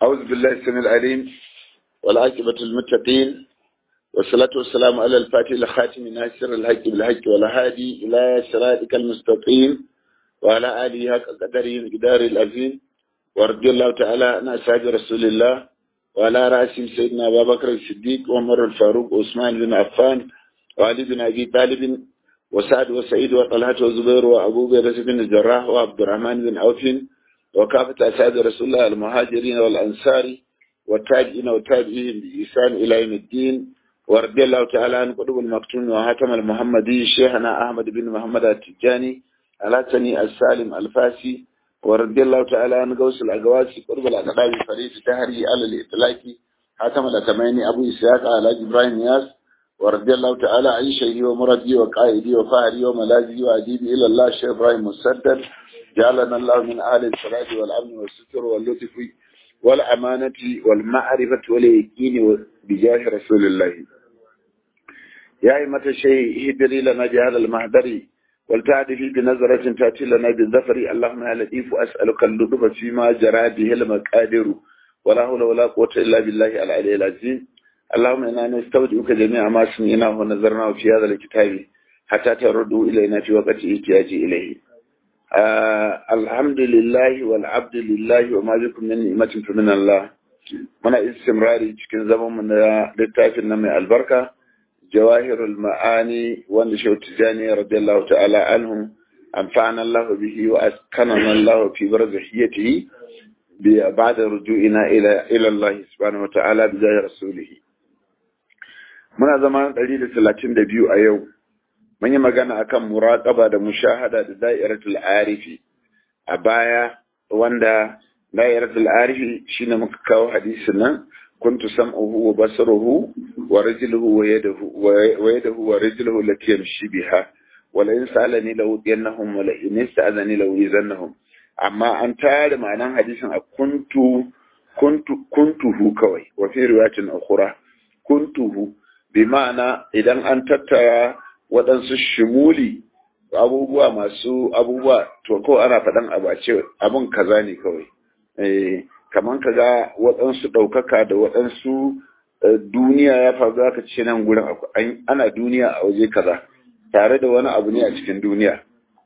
أعوذ بالله السميع العليم والعاقبة المتقين والصلاة والسلام على الفاتح الخاتم ناصر الحق بالحق والهادي إلى صراطك المستقيم وعلى آله حق قدره مقدار العظيم ورضي الله تعالى عن أصحاب رسول الله وعلى رأسهم سيدنا أبا بكر الصديق وعمر الفاروق وعثمان بن عفان وعلي بن أبي طالب وسعد وسعيد وطلحة وزبير وأبو بكر بن الجراح وعبد الرحمن بن عوف وكافة أسعاد رسول الله المهاجرين والأنصار والتابعين والتابعين بإحسان إلى يوم الدين ورضي الله تعالى عن قطب المكتوم وهاتم المحمدي شيخنا أحمد بن محمد التجاني الحسني السالم الفاسي ورضي الله تعالى عن غوث الأقواسي قرب الأقدام فريد تهري على الإطلاق حاتم الأتميني أبو إسحاق على إبراهيم ياس ورضي الله تعالى عن شيخي ومرضي وقائدي وفاهري وملاذي وأديبي إلى الله الشيخ إبراهيم مسدد جعلنا الله من أهل الصلاة والأمن والستر واللطف والأمانة والمعرفة واليقين بجاه رسول الله يا أئمة الشيء اهدري لنا بهذا المهدر ولتعدي بنظرة تأتي لنا بالظفر اللهم يا لطيف أسألك اللطف فيما جرى به المقادر ولا حول ولا قوة إلا بالله العلي العظيم اللهم إنا نستودعك جميع ما سمعناه ونظرناه في هذا الكتاب حتى تردوا إلينا في وقت احتياج إليه آه الحمد لله والعبد لله وما بكم من نعمة فمن الله muna istimrari cikin zaman mu na littafin na mai albarka jawahirul ma'ani wanda shehu tijani radiyallahu ta'ala anhu amfana Allah bihi wa askanana Allah fi barzahiyatihi bi ba'da ruju'ina ila ila Allah subhanahu wa ta'ala bi jahi rasulih muna zama 132 a yau mun yi magana akan muraqaba da mushahada da da'iratul arifi a baya wanda da'iratul arifi shine muka kawo hadisin nan kuntu sam'uhu wa basaruhu wa rajuluhu wa yaduhu wa yaduhu wa rajuluhu lati yamshi biha wa la in sa'alani la udiyannahum wa la in ista'azani la uzannahum amma an tare ma'anan hadisin a kuntu kuntu kuntuhu kawai wa fi riwayatin ukhra kuntuhu bi ma'ana idan an tattara waɗansu shimuli abubuwa masu abubuwa to ko ana faɗan abu a ce abin kaza ne kawai kamar ka ga waɗansu ɗaukaka da waɗansu duniya ya faru aka ce nan gurin ana duniya a waje kaza tare da wani abu ne a cikin duniya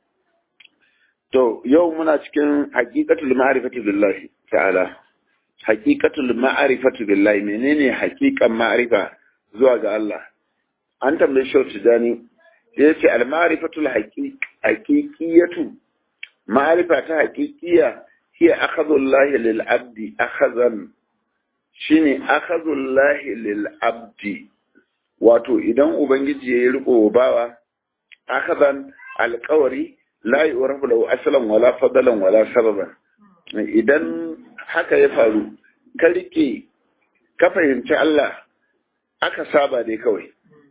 to yau muna cikin haƙiƙatul ma'rifatu billahi ta'ala haƙiƙatul ma'rifatu billahi menene haƙiƙan ma'rifa zuwa ga Allah an tambaye shi tijani ya ce al-ma'rifatul haqiqiyatu ma'rifa ta haqiqiya hiya akhadhullahi lil abdi akhazan shine akhadhullahi lil abdi wato idan ubangiji ya riko bawa akhazan alqawari la yurafu lahu aslan wala fadalan wala sababan idan haka ya faru ka rike ka fahimci Allah aka saba dai kawai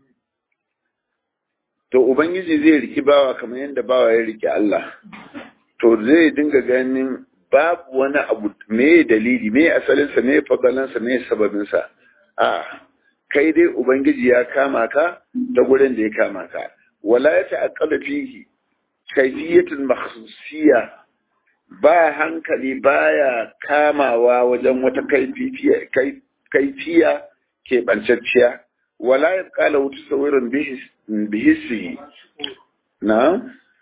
to ubangiji zai riki bawa kamar yadda bawa ya riki Allah to zai dinga ganin babu wani abu me dalili me asalinsa me fadalansa me sababinsa a kai dai ubangiji ya kama ka ta gurin da ya kama ka wala ya ta'aqqala fihi kayfiyatun makhsusiyya ba hankali baya kamawa wajen wata kaifiya kaifiya ke bancacciya wala ya kala wuta saurin bihisihi na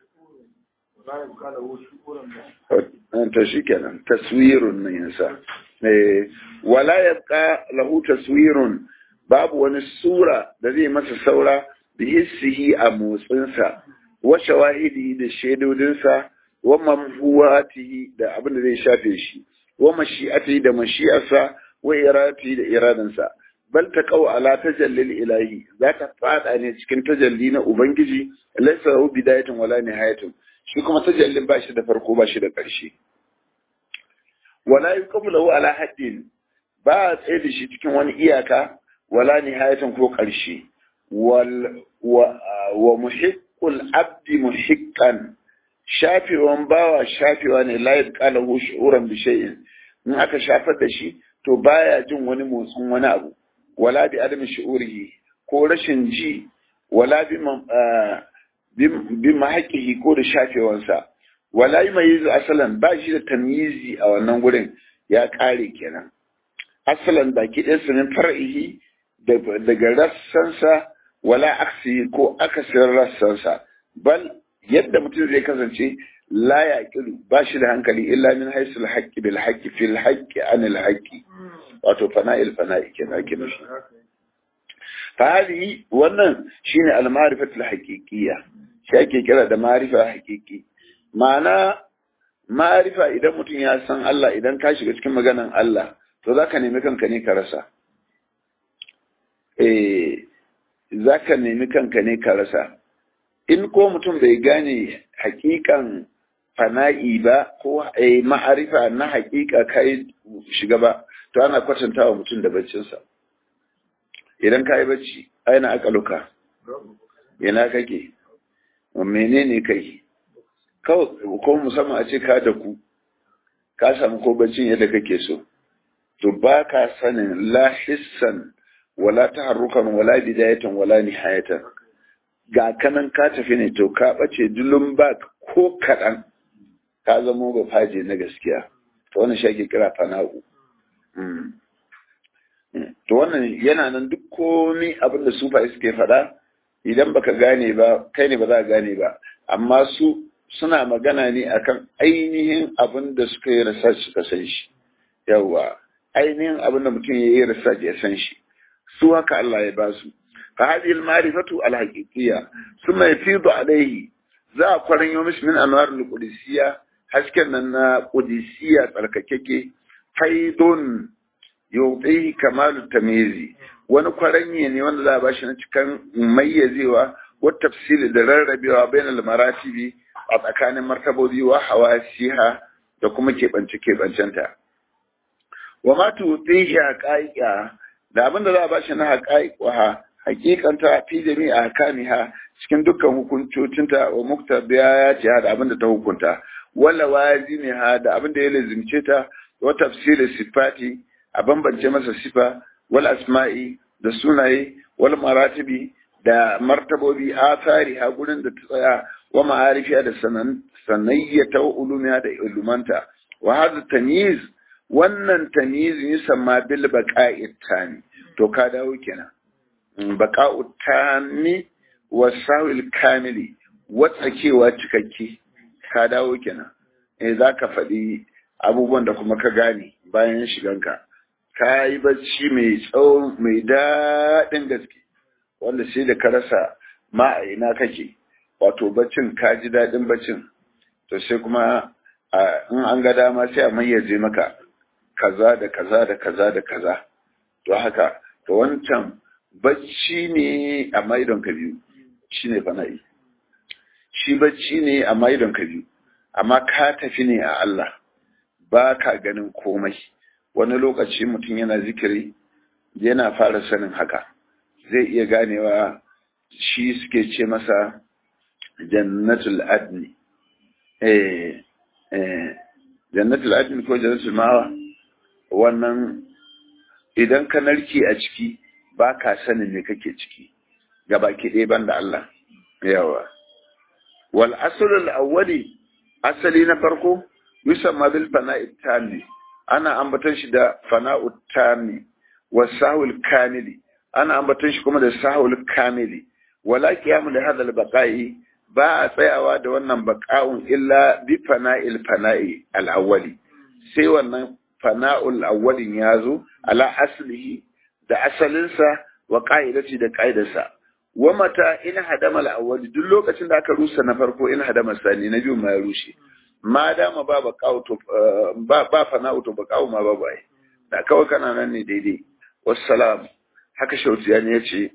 ta shi kenan taswirun nan yansa wala ya lahu taswirun babu wani sura da zai masa saura bihisihi a motsinsa wa shawahidi da shaidodinsa wa mamhuwatihi da abin da zai shafe shi wa mashi'atihi da mashi'arsa wa iradatihi da iradansa bal ta kawo ala tajallil ilahi za ta fada ne cikin tajalli na ubangiji laysa lahu bidayatun wala nihayatun shi kuma tajallin ba shi da farko ba shi da ƙarshe wala yuqamu lahu ala haddin ba a tsaye da shi cikin wani iyaka wala nihayatun ko ƙarshe wal wa, wa muhiqqul abdi muhiqqan shafewan bawa shafewa ne la yabqa lahu shu'uran bi shay'in in aka shafar da shi to baya jin wani motsin wani abu wala bi adam shi'urihi ko rashin ji wala bi bi mahaƙihi ko da shafewansa wala yi mai asalan ba shi da tamyizi a wannan gurin ya ƙare kenan asalan baki ɗaya sunan far'ihi daga rassansa wala aksi ko akasin rassansa bal yadda mutum zai kasance la ya kiru ba shi da hankali illa min haisul haqqi bil haqqi fil haqqi anil haqqi wato fana'il fana'i kenan ake nufi fa hadihi wannan shine al ma'rifatul haqiqiyya shi ake kira da ma'rifa haqiqi ma'ana ma'rifa idan mutum ya san Allah idan ka shiga cikin maganan Allah to zaka nemi kanka ne ka rasa eh zaka nemi kanka ne ka rasa in ko mutum bai gane hakikan fana'i ba ko ma'arifa na hakika kai shiga ba to ana kwatanta wa mutum da baccinsa idan ka yi bacci aina akaluka ina kake menene kai ko musamman a ce ka da ku ka samu ko baccin yadda kake so to ba ka sanin la hissan wala taharrukan wala bidayatan wala nihayatan ga kanan ka tafi ne to ka bace dulun ba ko kaɗan ka zamo ba faje na gaskiya to wannan shi ake kira fana'u to wannan yana nan duk komai abin da sufaye suke faɗa idan baka gane ba kai ne ba za ka gane ba amma su suna magana ne akan ainihin abin da suka yi research suka san shi yawa ainihin abin da mutum ya yi research ya san shi su haka Allah ya ba su فهذه المعرفة الحقيقية ثم يفيض عليه za a kwaran yi mishi min anwar al-qudusiyya hasken nan na qudusiyya tsarkakeke faidun yuqihi kamalu tamyizi wani kwaranye ne wanda za a bashi na cikin mayyazewa wa tafsili da rarrabewa bain al-maratibi a tsakanin martabobi wa hawasiha da kuma keɓance keɓancenta wa ma tuqihi haqaiqa da abin da za a bashi na haqaiqa hakikanta fi jami'a kamiha cikin dukkan hukuncocinta wa muktabiya ya ce da abin da ta hukunta wala wazimiha da abin da ya lazimce ta wa tafsirin sifati a bambance masa sifa wal asma'i da sunaye wal maratibi da martabobi athari ha gurin da ta tsaya wa ma'arifiya da sanan sanayyata wa ulumiya da ilumanta wa hadha tamyiz wannan tamyiz yusamma bil baqa'i tani to ka dawo kenan baka'u tami wa sahil kamili watsakewa cikakke ka dawo kenan eh za ka faɗi abubuwan da kuma ka gane bayan shiganka ka yi bacci mai tsawo mai daɗin gaske wanda sai da ka rasa ma a ina kake wato baccin ka ji daɗin baccin to sai kuma in an ga dama sai a mayyaze maka kaza da kaza da kaza da kaza to haka to wancan bacci ne amma idon ka biyu shi ne fana'i shi bacci ne amma idon ka biyu amma ka tafi ne a Allah ba ka ganin komai wani lokaci mutum yana zikiri yana fara sanin haka zai iya ganewa shi suke ce masa jannatul adni eh eh jannatul adni ko jannatul mawa wannan idan ka narke a ciki ba ka sanin me kake ciki ga baki ɗaya banda Allah yawa wal aslul awwali asali na farko yusamma bil fana'i tami ana ambaton shi da fana'u tami wa sahul kamili ana ambaton shi kuma da sahul kamili wala qiyamu li hadha al baqa'i ba a tsayawa da wannan baqa'un illa bi fana'il fana'i al awwali sai wannan fana'ul awwalin yazo ala aslihi da asalinsa wa ƙa'idaci da ƙa'idarsa. Wa mata in hadama al'awwali duk lokacin da aka rusa na farko in hadama sani na biyu ma ya rushe. Ma dama ba ba ba ba fana'u to ba kawo ma ba bai. Da kawai kana nan ne daidai. Wassalam. Haka shautiya ne yace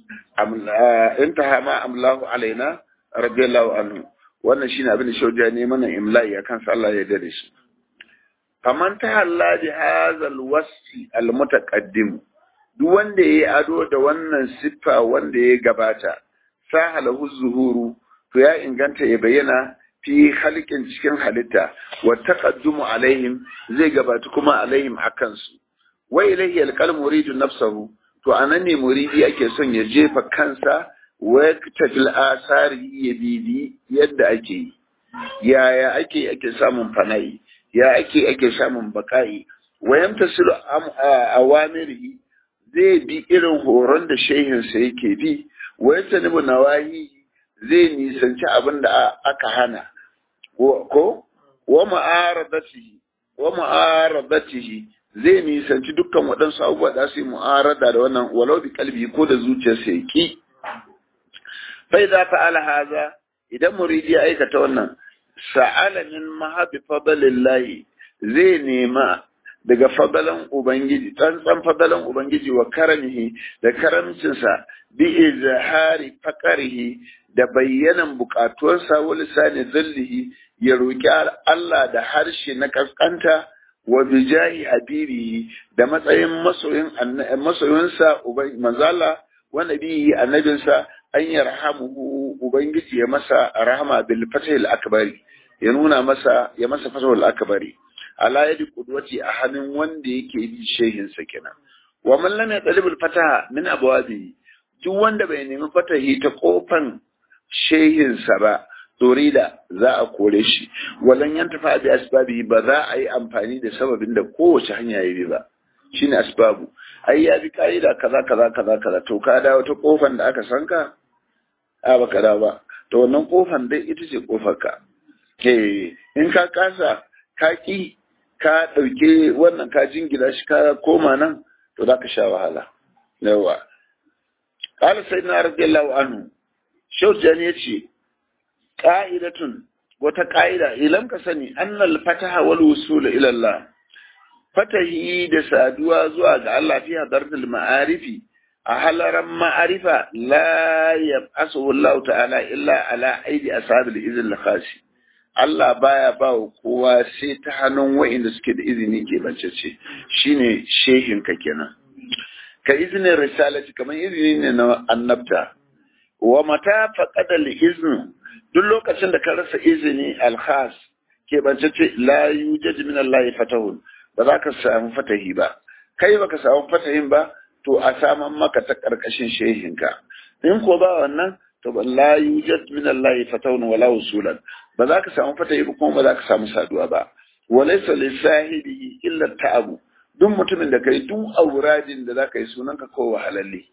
in ta ma amlahu alaina radiyallahu anhu. Wannan shine abin da shautiya ne mana imla'i akan sa Allah ya dade shi. Faman ta halla bi hazal wasfi al mutaqaddim duk wanda ya yi ado da wannan siffa wanda ya gabata sahalahu zuhuru to ya inganta ya bayyana fi halkin cikin halitta wa taqaddumu alaihim zai gabata kuma alaihim akan su wa ilayhi alqal muridu nafsahu to anan ne muridi ake son ya jefa kansa wa tajil asari ya bibi yadda ake yi yaya ake ake samun fana'i ya ake ake samun baka'i wa yamtasilu awamirihi zai bi irin horon da shehinsa yake bi wa yastanibu nawahi zai nisanci abin da aka hana ko wa ma'aradatihi wa ma'aradatihi zai nisanci dukkan waɗansu abubuwa da su yi mu'arada da wannan walau bi kalbi ko da zuciyarsa ya ki fai za ta ala haza idan muridi ya aikata wannan sa'ala min mahabi fadalillahi zai nema daga fadalan ubangiji tsantsan fadalan ubangiji wa karamihi da karamcinsa bi izhari faqarihi da bayyanan bukatuwarsa wa lisani zallihi ya roki Allah da harshe na kaskanta wa bijahi habibihi da matsayin masoyin masoyinsa manzala wa nabihi annabinsa an yarhamuhu ubangiji ya masa rahama bil fatahil akbari ya nuna masa ya masa fatahul akbari ala yadi qudwati a hannun wanda yake bi shehin sa kenan wa man lam yatalib fataha min abwabi duk wanda bai nemi fatahi ta kofan shehin sa ba dorida za a kore shi walan yantafa bi asbabi ba za a yi amfani da sababin da kowace hanya ya bi ba shine asbabu ai ya bi ka'ida kaza kaza kaza kaza to ka dawo ta kofan da aka san ka a baka dawo ba to wannan kofan dai ita ce kofar ka ke in ka kasa ka ki ka ɗauke wannan ka jingila shi ka koma nan to za ka sha wahala yawa qala sayyidina radiyallahu anhu shaujan yace qa'idatun wata ƙa'ida ilam ka sani annal fataha wal wusul ila Allah fatahi da saduwa zuwa ga Allah fi hadartul ma'arifi a halaran ma'arifa la yab'asu Allah ta'ala illa ala aidi ashabil izin khasi Allah baya ba wa kowa sai ta hannun wa'inda suke da izini ke bancece shine shehin ka kenan ka izinin risalati kamar izini ne na annabta wa mata faqada al-izn duk lokacin da ka rasa izini al-khas ke bancece la yujad min Allah fatahun ba za ka samu fatahi ba kai baka samu fatahin ba to a saman maka ta karkashin shehinka in ko ba wannan to ba la yujad min Allah fatahun wala usulan ba za ka samu fatahi ba kuma ba za ka samu saduwa ba walaysa li sahibihi illa ta'abu duk mutumin da kai duk auradin da za ka yi sunan ka ko wahalalle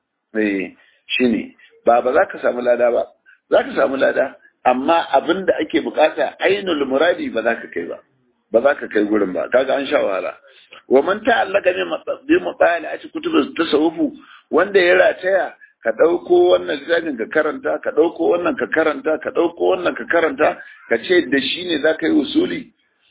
eh shine ba ba za ka samu lada ba za ka samu lada amma abin da ake bukata ainul muradi ba za ka kai ba ba za ka kai gurin ba kaga an sha wahala wa man ta'allaka bi mutali a cikin kutubus tasawufu wanda ya rataya ka ɗauko wannan littafin ka karanta ka ɗauko wannan ka karanta ka ɗauko wannan ka karanta ka ce da shi ne za ka yi usuli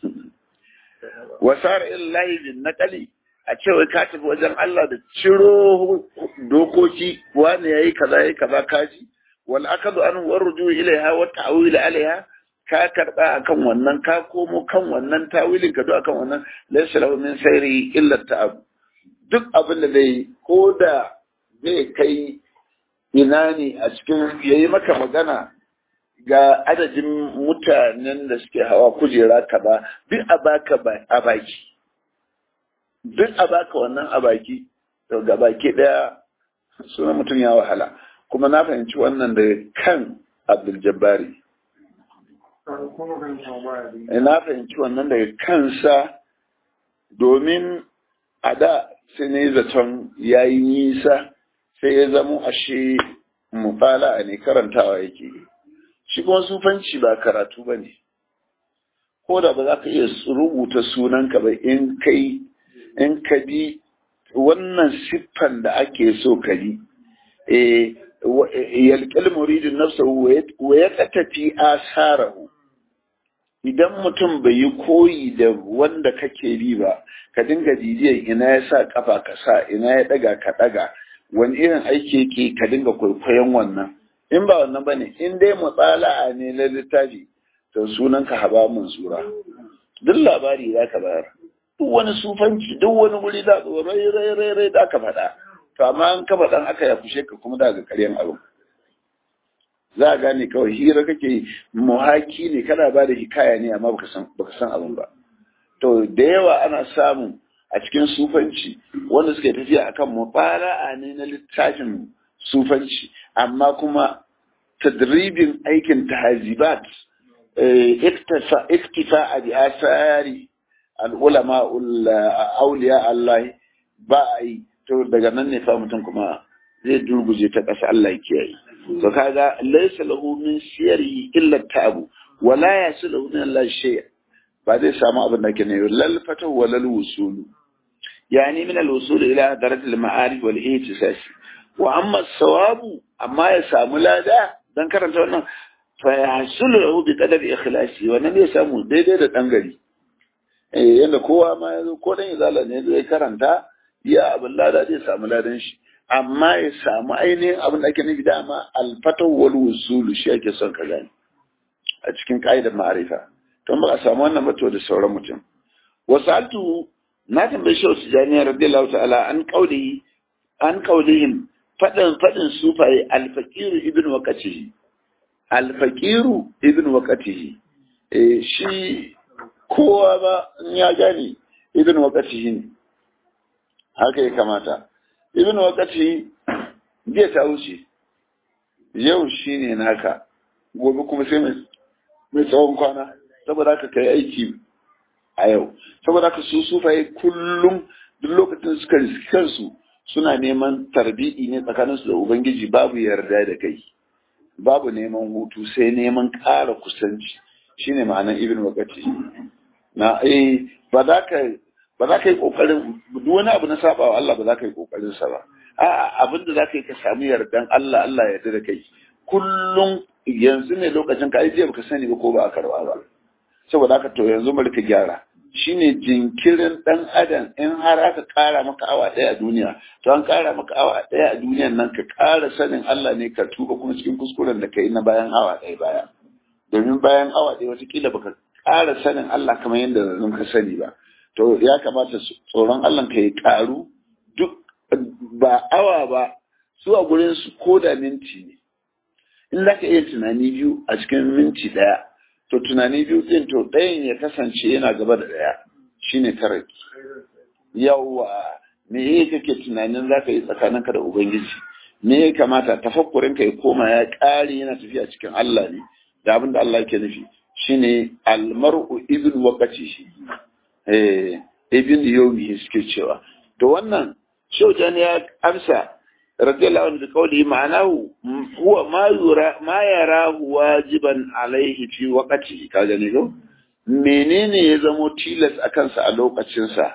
wasar illahi bin naqali a ce wai ka tafi wajen Allah da ciro dokoki wani yayi kaza yayi kaza kaji wal akadu an warju ilaiha wa ta'wil alaiha ka karba akan wannan ka komo kan wannan tawilin ka do akan wannan laysa lahu min sayri illa ta'ab duk abin da zai ko da zai kai ina ne a cikin yayi maka magana ga adadin mutanen da suke hawa kujera kaza duk a baka a baki duk a baka wannan a baki to ga baki daya sunan mutum ya wahala kuma na fahimci wannan daga kan Abdul Jabbari na fahimci wannan daga kansa domin a da sai ne zaton ya yi nisa sai ya zamo ashe mufala ne karantawa yake shi kuma sufanci ba karatu ba ne ko da ba za ka iya rubuta sunanka ba in kai in ka bi wannan siffan da ake so ka bi yalƙil muridin nafsa wa ya tafi asarahu idan mutum bai yi koyi da wanda kake bi ba ka dinga bibiyar ina ya sa kafa ka sa ina ya daga ka daga wani irin aiki yake ka dinga kwaikwayon wannan in ba wannan bane in dai mutsala'a ne na littafi to sunan ka haba sura. duk labari za ka bayar duk wani sufanci duk wani wuri da rai rai rai rai da ka faɗa to amma an ka faɗan aka ya fushe ka kuma daga ƙaryan abin za a gane kawai hira kake muhaki ne kana ba da hikaya ne amma baka san baka san abin ba to da yawa ana samu a cikin sufanci wanda suke tafiya akan mubara'a ne na littafin sufanci amma kuma tadribin aikin tahzibat iktifa bi asari al'ulama auliya Allah ba a yi to daga nan ne fa mutum kuma zai durguje ta ƙasa Allah ya kiyaye to kaga laysa lahu min siyari illa ta'abu wala yasilu min Allah shay ba zai samu abin da ke ne lal fatahu wa lal wusul yani min al wusul ila darat al ma'arif wal ihtisas wa amma sawabu amma ya samu lada dan karanta wannan fa yahsulu lahu bi qadari ikhlasi wannan zai samu daidai da dan gari eh yanda kowa ma yazo ko dan izala ne zai karanta ya abin lada zai samu ladan shi amma ya samu ainihin abin da ake nufi dama alfatau wal wusulu shi ake son ka gani a cikin ka'idar ma'arifa to ba a samu wannan ba to da sauran mutum wasaltu na tambayi shi wasu jami'ar radiyallahu ta'ala an qaulihi an qaulihim fadin fadin sufaye alfaqiru ibn waqatihi alfaqiru ibn waqatihi eh shi kowa ba in ya gane ibn waqatihi ne haka ya kamata ibn wakati jiya ta wuce yau shine naka gobe kuma sai mai tsawon kwana saboda haka kai aiki a yau saboda haka su sufaye kullum duk lokacin suka riski kansu suna neman tarbi'i ne tsakaninsu da ubangiji babu yarda da kai babu neman hutu sai neman ƙara kusanci shine ma'anar ibn wakati na eh ba za ka ba za ka yi kokarin duk wani abu na saba wa Allah ba za ka yi kokarin sa ba a'a abin da za ka yi ka samu yardan Allah Allah ya yarda da kai kullum yanzu ne lokacin ka ajiye baka sani ba ko ba a karba ba saboda haka to yanzu mu rika gyara shine jinkirin dan adam in har aka kara maka awa daya a duniya to an kara maka awa daya a duniyan nan ka kara sanin Allah ne ka tuba kuma cikin kuskuren da kai na bayan awa daya baya domin bayan awa daya watakila baka kara sanin Allah kamar yadda zan ka sani ba to ya kamata tsoron Allah ka yi karu duk ba awa ba su a gurin su ko da minti ne in za ka iya tunani biyu a cikin minti ɗaya to tunani biyu ɗin to ɗayan ya kasance yana gaba da ɗaya shine taraki yawwa me ya kake tunanin za ka yi tsakaninka da ubangiji me ya kamata tafakkurin ka ya koma ya ƙare yana tafiya cikin Allah ne da abin da Allah ke nufi shine almar'u ibn waqati eh ibn yawmi suke cewa to wannan shaujan ya amsa radiyallahu anhu qawli ma'anahu huwa ma yura ma yarahu wajiban alaihi fi waqti ka gani ko menene ya zamo tilas akan sa a lokacin sa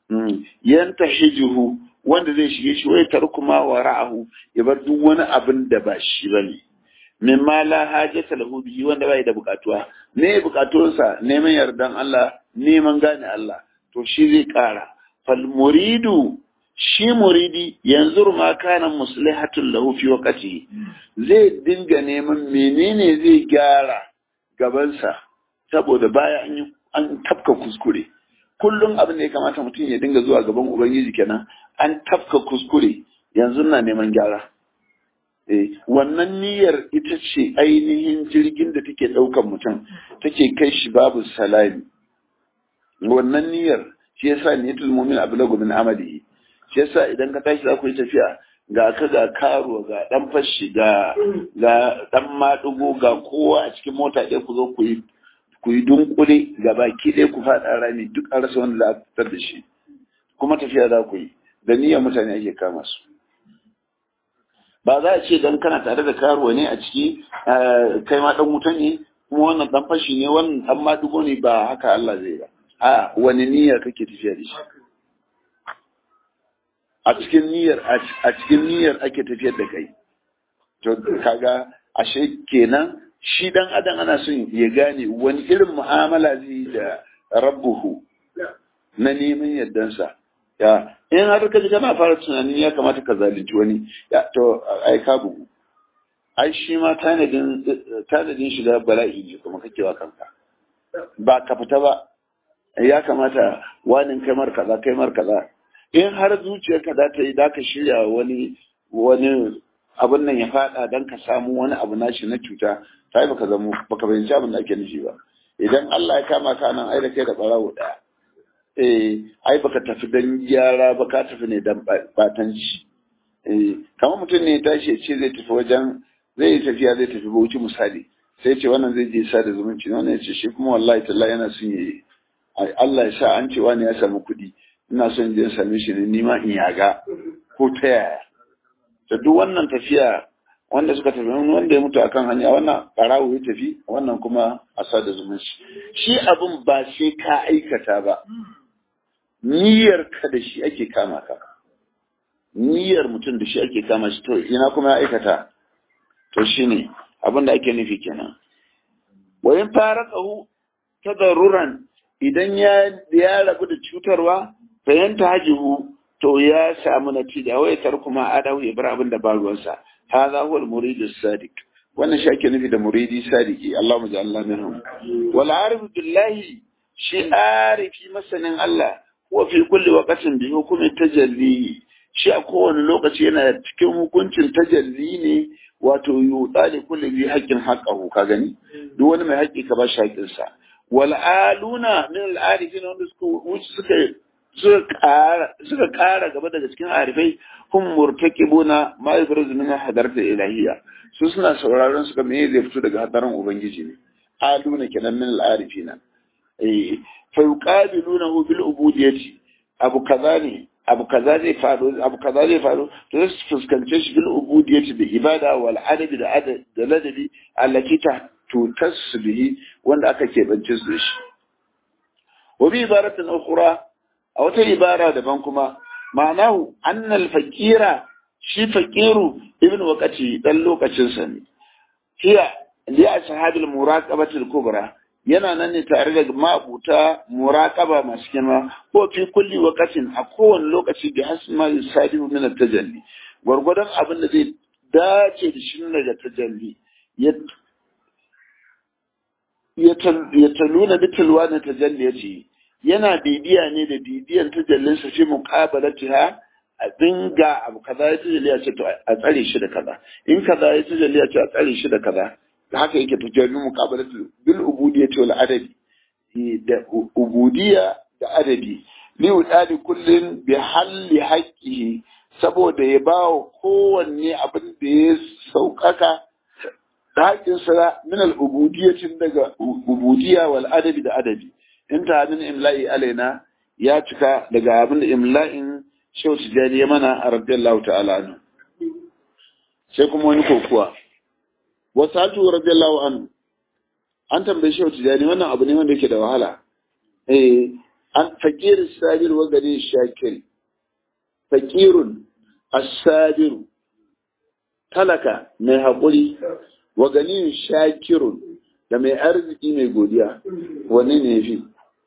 yanta hijuhu wanda zai shige shi wai tarku ma wara'ahu ya bar duk wani abin da ba shi bane mimma la hajata lahu bihi wanda bai da bukatuwa ne bukatunsa neman yardan Allah neman gane Allah to shi zai kara fal muridu shi muridi yanzu ma kana muslihatul lahu fi waqti zai dinga neman menene zai gyara gabansa saboda baya an yi an tafka kuskure kullum abin da ya kamata mutum ya dinga zuwa gaban ubangiji kenan an tafka kuskure yanzu na neman gyara eh wannan niyyar ita ce ainihin jirgin da take ɗaukan mutum take kai shi babu salami wannan niyyar shi yasa niyyatul mu'min ablagu min amalihi shi yasa idan ka tashi za ku yi tafiya ga ka ga karo ga dan fashi ga ga dan madugo ga kowa a cikin mota ɗaya ku zo ku yi ku yi dunkule ga baki ɗaya ku faɗa rami duk an rasa wanda za a fitar da shi kuma tafiya za ku yi da niyyar mutane ake kama su ba za a ce dan kana tare da karuwa ne a ciki kai ma dan wuta ne kuma wannan dan fashi ne wannan dan madugo ne ba haka Allah zai ba a wani niyyar kake tafiya da shi a cikin niyyar a cikin niyyar ake tafiyar da kai to kaga ashe kenan shi dan adam ana son ya gane wani irin mu'amala zai da rabbuhu na neman yardansa ya in har ka ji kana fara tunanin ya kamata ka zalunci wani ya to ai ka bugu ai shi ma tanadin tanadin shiga bala'i ne kuma kake wa kanka ba ka fita ba ya kamata wani kai mar kaza kai mar kaza in har zuciyarka za ta yi za ka shirya wani wani abin nan ya fada don ka samu wani abu nashi na cuta ta yi baka zamo baka fahimci abin da ake nufi ba idan Allah ya kama ka nan ai da kai da barawo daya eh ai baka tafi dan gyara ba ka tafi ne dan batanci eh kamar mutum ne ya tashi ya ce zai tafi wajen zai yi tafiya zai tafi bauchi misali sai ce wannan zai je sa da zumunci wannan ya ce shi kuma wallahi tallahi yana son yi Allah ya sa an ce wani ya samu kuɗi ina son je same shi ne nima in yaga ko ta yaya da duk wannan tafiya wanda suka tafi wanda ya mutu akan hanya wannan barawo ya tafi wannan kuma a sada zumunci shi abin ba sai ka aikata ba niyyar ka da shi ake kama ka niyyar mutum da shi ake kama shi to ina kuma ya aikata to shine abin da ake nufi kenan wayin fara tsahu tadarruran idan ya ya rabu da cutarwa fahimta hajihu to ya samu natija wai tar kuma adahu ya bar abin da ba ruwansa hadha huwa al-murid as-sadiq wannan shi ake nufi da muridi sadiki Allahumma ja'alna minhum wal arif billahi shi arifi masanin Allah huwa fi kulli waqtin bi hukmi tajalli shi a kowane lokaci yana cikin hukuncin tajalli ne wato yuɗa da kulli bi haƙƙin haƙƙahu ka gani duk wani mai haƙƙi ka ba shi haƙƙinsa wal aluna min al arifin wanda suka suka suka ƙara gaba daga cikin arifai hum murtaqibuna ma yafruzu min hadarati ilahiyya su suna sauraron su ga me zai fito daga hadarin ubangiji ne aluna kenan min al arifina eh fa yuqabilunahu bil ubudiyyati abu kaza ne abu kaza zai faru abu kaza zai faru to su fuskance shi bil ubudiyyati da ibada wal adabi da adab da ladabi allati ta tutassu bihi wanda aka keɓance su da shi wa bi ibaratin ukhra a wata ibara daban kuma ma'anahu annal faqira shi faqiru ibn waqati dan lokacin sa ne hiya li ashabil muraqabati al-kubra yana nan ne tare da mabuta muraqaba masu girma ko fi kulli waqatin a kowane lokaci bi hasma yusadibu min at-tajalli gwargwadon abin da zai dace da shi daga tajalli ya taluna bi tilwani tajalli yace yana bibiya ne da bibiyan tajallin sa fi muqabalatiha a dinga abu kaza ya tajalli ya ce to a tsare shi da kaza in kaza ya tajalli ya ce a tsare shi da kaza haka yake tajalli muqabalatu bil ubudiyyati wal adabi da ubudiyya da adabi li udali kullin bi halli haqqihi saboda ya ba wa kowanne abin da ya sauƙaƙa da haƙƙinsa min al-ubudiyyatin daga ubudiyya wal adabi da adabi in ta min imla'i alaina ya cika daga abin da imla'in shehu tijani ya mana a radiyallahu ta'ala anhu sai kuma wani kokuwa wasatu radiyallahu anhu an tambaye shehu tijani wannan abu ne wanda yake da wahala eh an fakir sabir wa gari shakir fakirun as-sabiru talaka mai haƙuri wa ganin shakirun da mai arziki mai godiya wani ne fi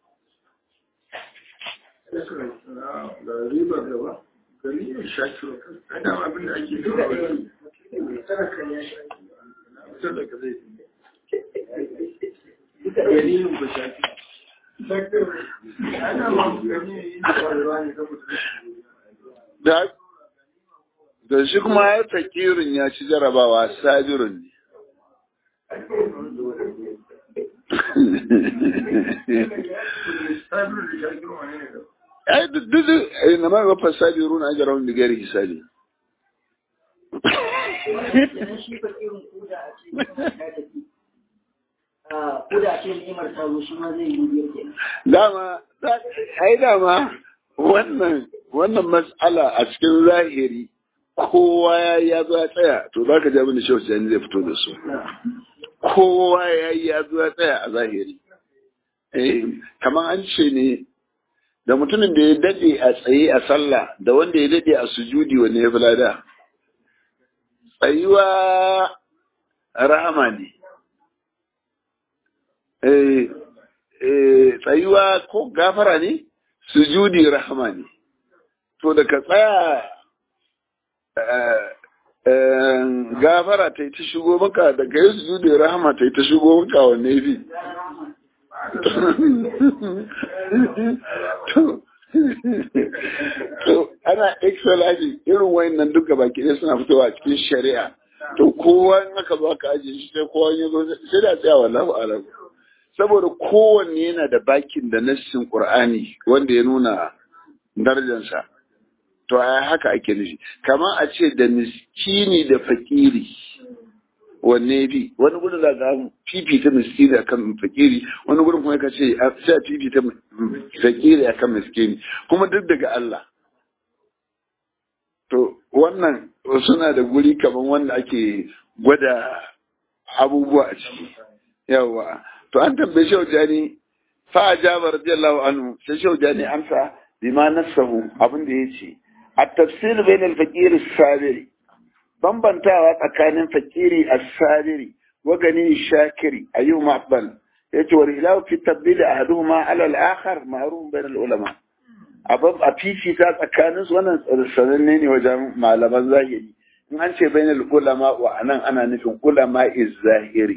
da shi kuma ya fakirin ya ci jarabawa sabirun ne ai duk duk na ma ga fasabiru na ajran bi ghairi hisabi dama ai dama wannan wannan mas'ala a cikin zahiri kowa ya ya zo ya tsaya to za ka ji abin da shehu jani zai fito da su kowa ya yi ya zo ya tsaya a zahiri eh kamar an ce ne da mutumin da ya dade a tsaye a sallah da wanda ya dade a sujudi wanne ya fi lada tsayuwa rahama ne eh eh tsayuwa ko gafara ne sujudi rahama ne to da ka tsaya gafara ta yi ta shigo maka daga yi su da rahama ta yi ta shigo maka wanne bi to ana excellence irin wayannan duka baki ɗaya suna fitowa cikin shari'a to kowa in aka zo aka ajiye shi sai kowa ya zo sai da tsaya wallahu alam saboda kowanne yana da bakin da nassin qur'ani wanda ya nuna darajarsa to a haka ake nufi kamar a ce da miskini da fakiri wanne bi wani gurin za ga fifita miskini akan fakiri wani gurin kuma ka ce sai fifita fakiri akan miskini kuma duk daga Allah to wannan suna da guri kaman wanda ake gwada abubuwa a ciki yawa to an tambaye shi wajani fa ajaba radiyallahu anhu sai shi wajani amsa bima nasahu abin da yace at-tafsir bain al-faqir as-sabiri bambantawa tsakanin fakiri as-sabiri wa gani shakiri ayyuma afdal yace wal ilahu fi tabdil ahaduhuma ala al-akhar ma'ruf bain al-ulama abab a fifita tsakanin su wannan sananne ne wajen malaman zahiri in an ce bain al-ulama wa anan ana nufin ulama iz-zahiri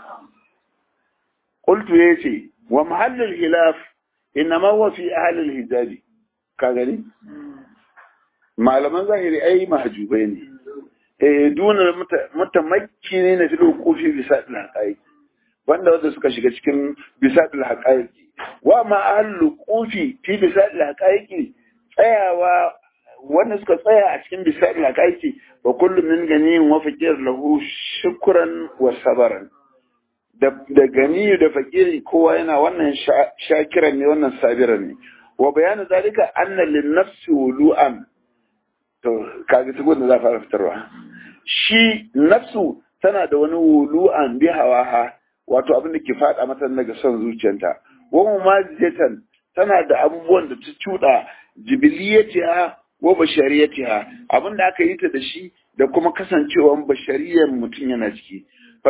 qultu yace wa mahallul khilaf inma huwa fi ahli al-hijabi ka gani malaman zahiri ai mahjubai ne eh duna mutamakki ne na filo kofi bisa dal haqaiq wanda wanda suka shiga cikin bisa dal haqaiq wa ma ahlu kofi fi bisa dal haqaiq tsayawa wanda suka tsaya a cikin bisa dal haqaiq wa kullu min ganiyin wa fakir lahu shukran wa sabaran da da gani da fakiri kowa yana wannan shakiran ne wannan sabiran ne wa bayanu zalika anna lin nafsi wulu'an to kaga tukun da za fara fitarwa shi nafsu tana da wani wulu'an bi hawaha wato abin da ke fada mata daga son zuciyarta wa mumazijatan tana da abubuwan da ta cuda jibiliyatiha wa bashariyatiha abin da aka yi ta da shi da kuma kasancewan bashariyar mutum yana ciki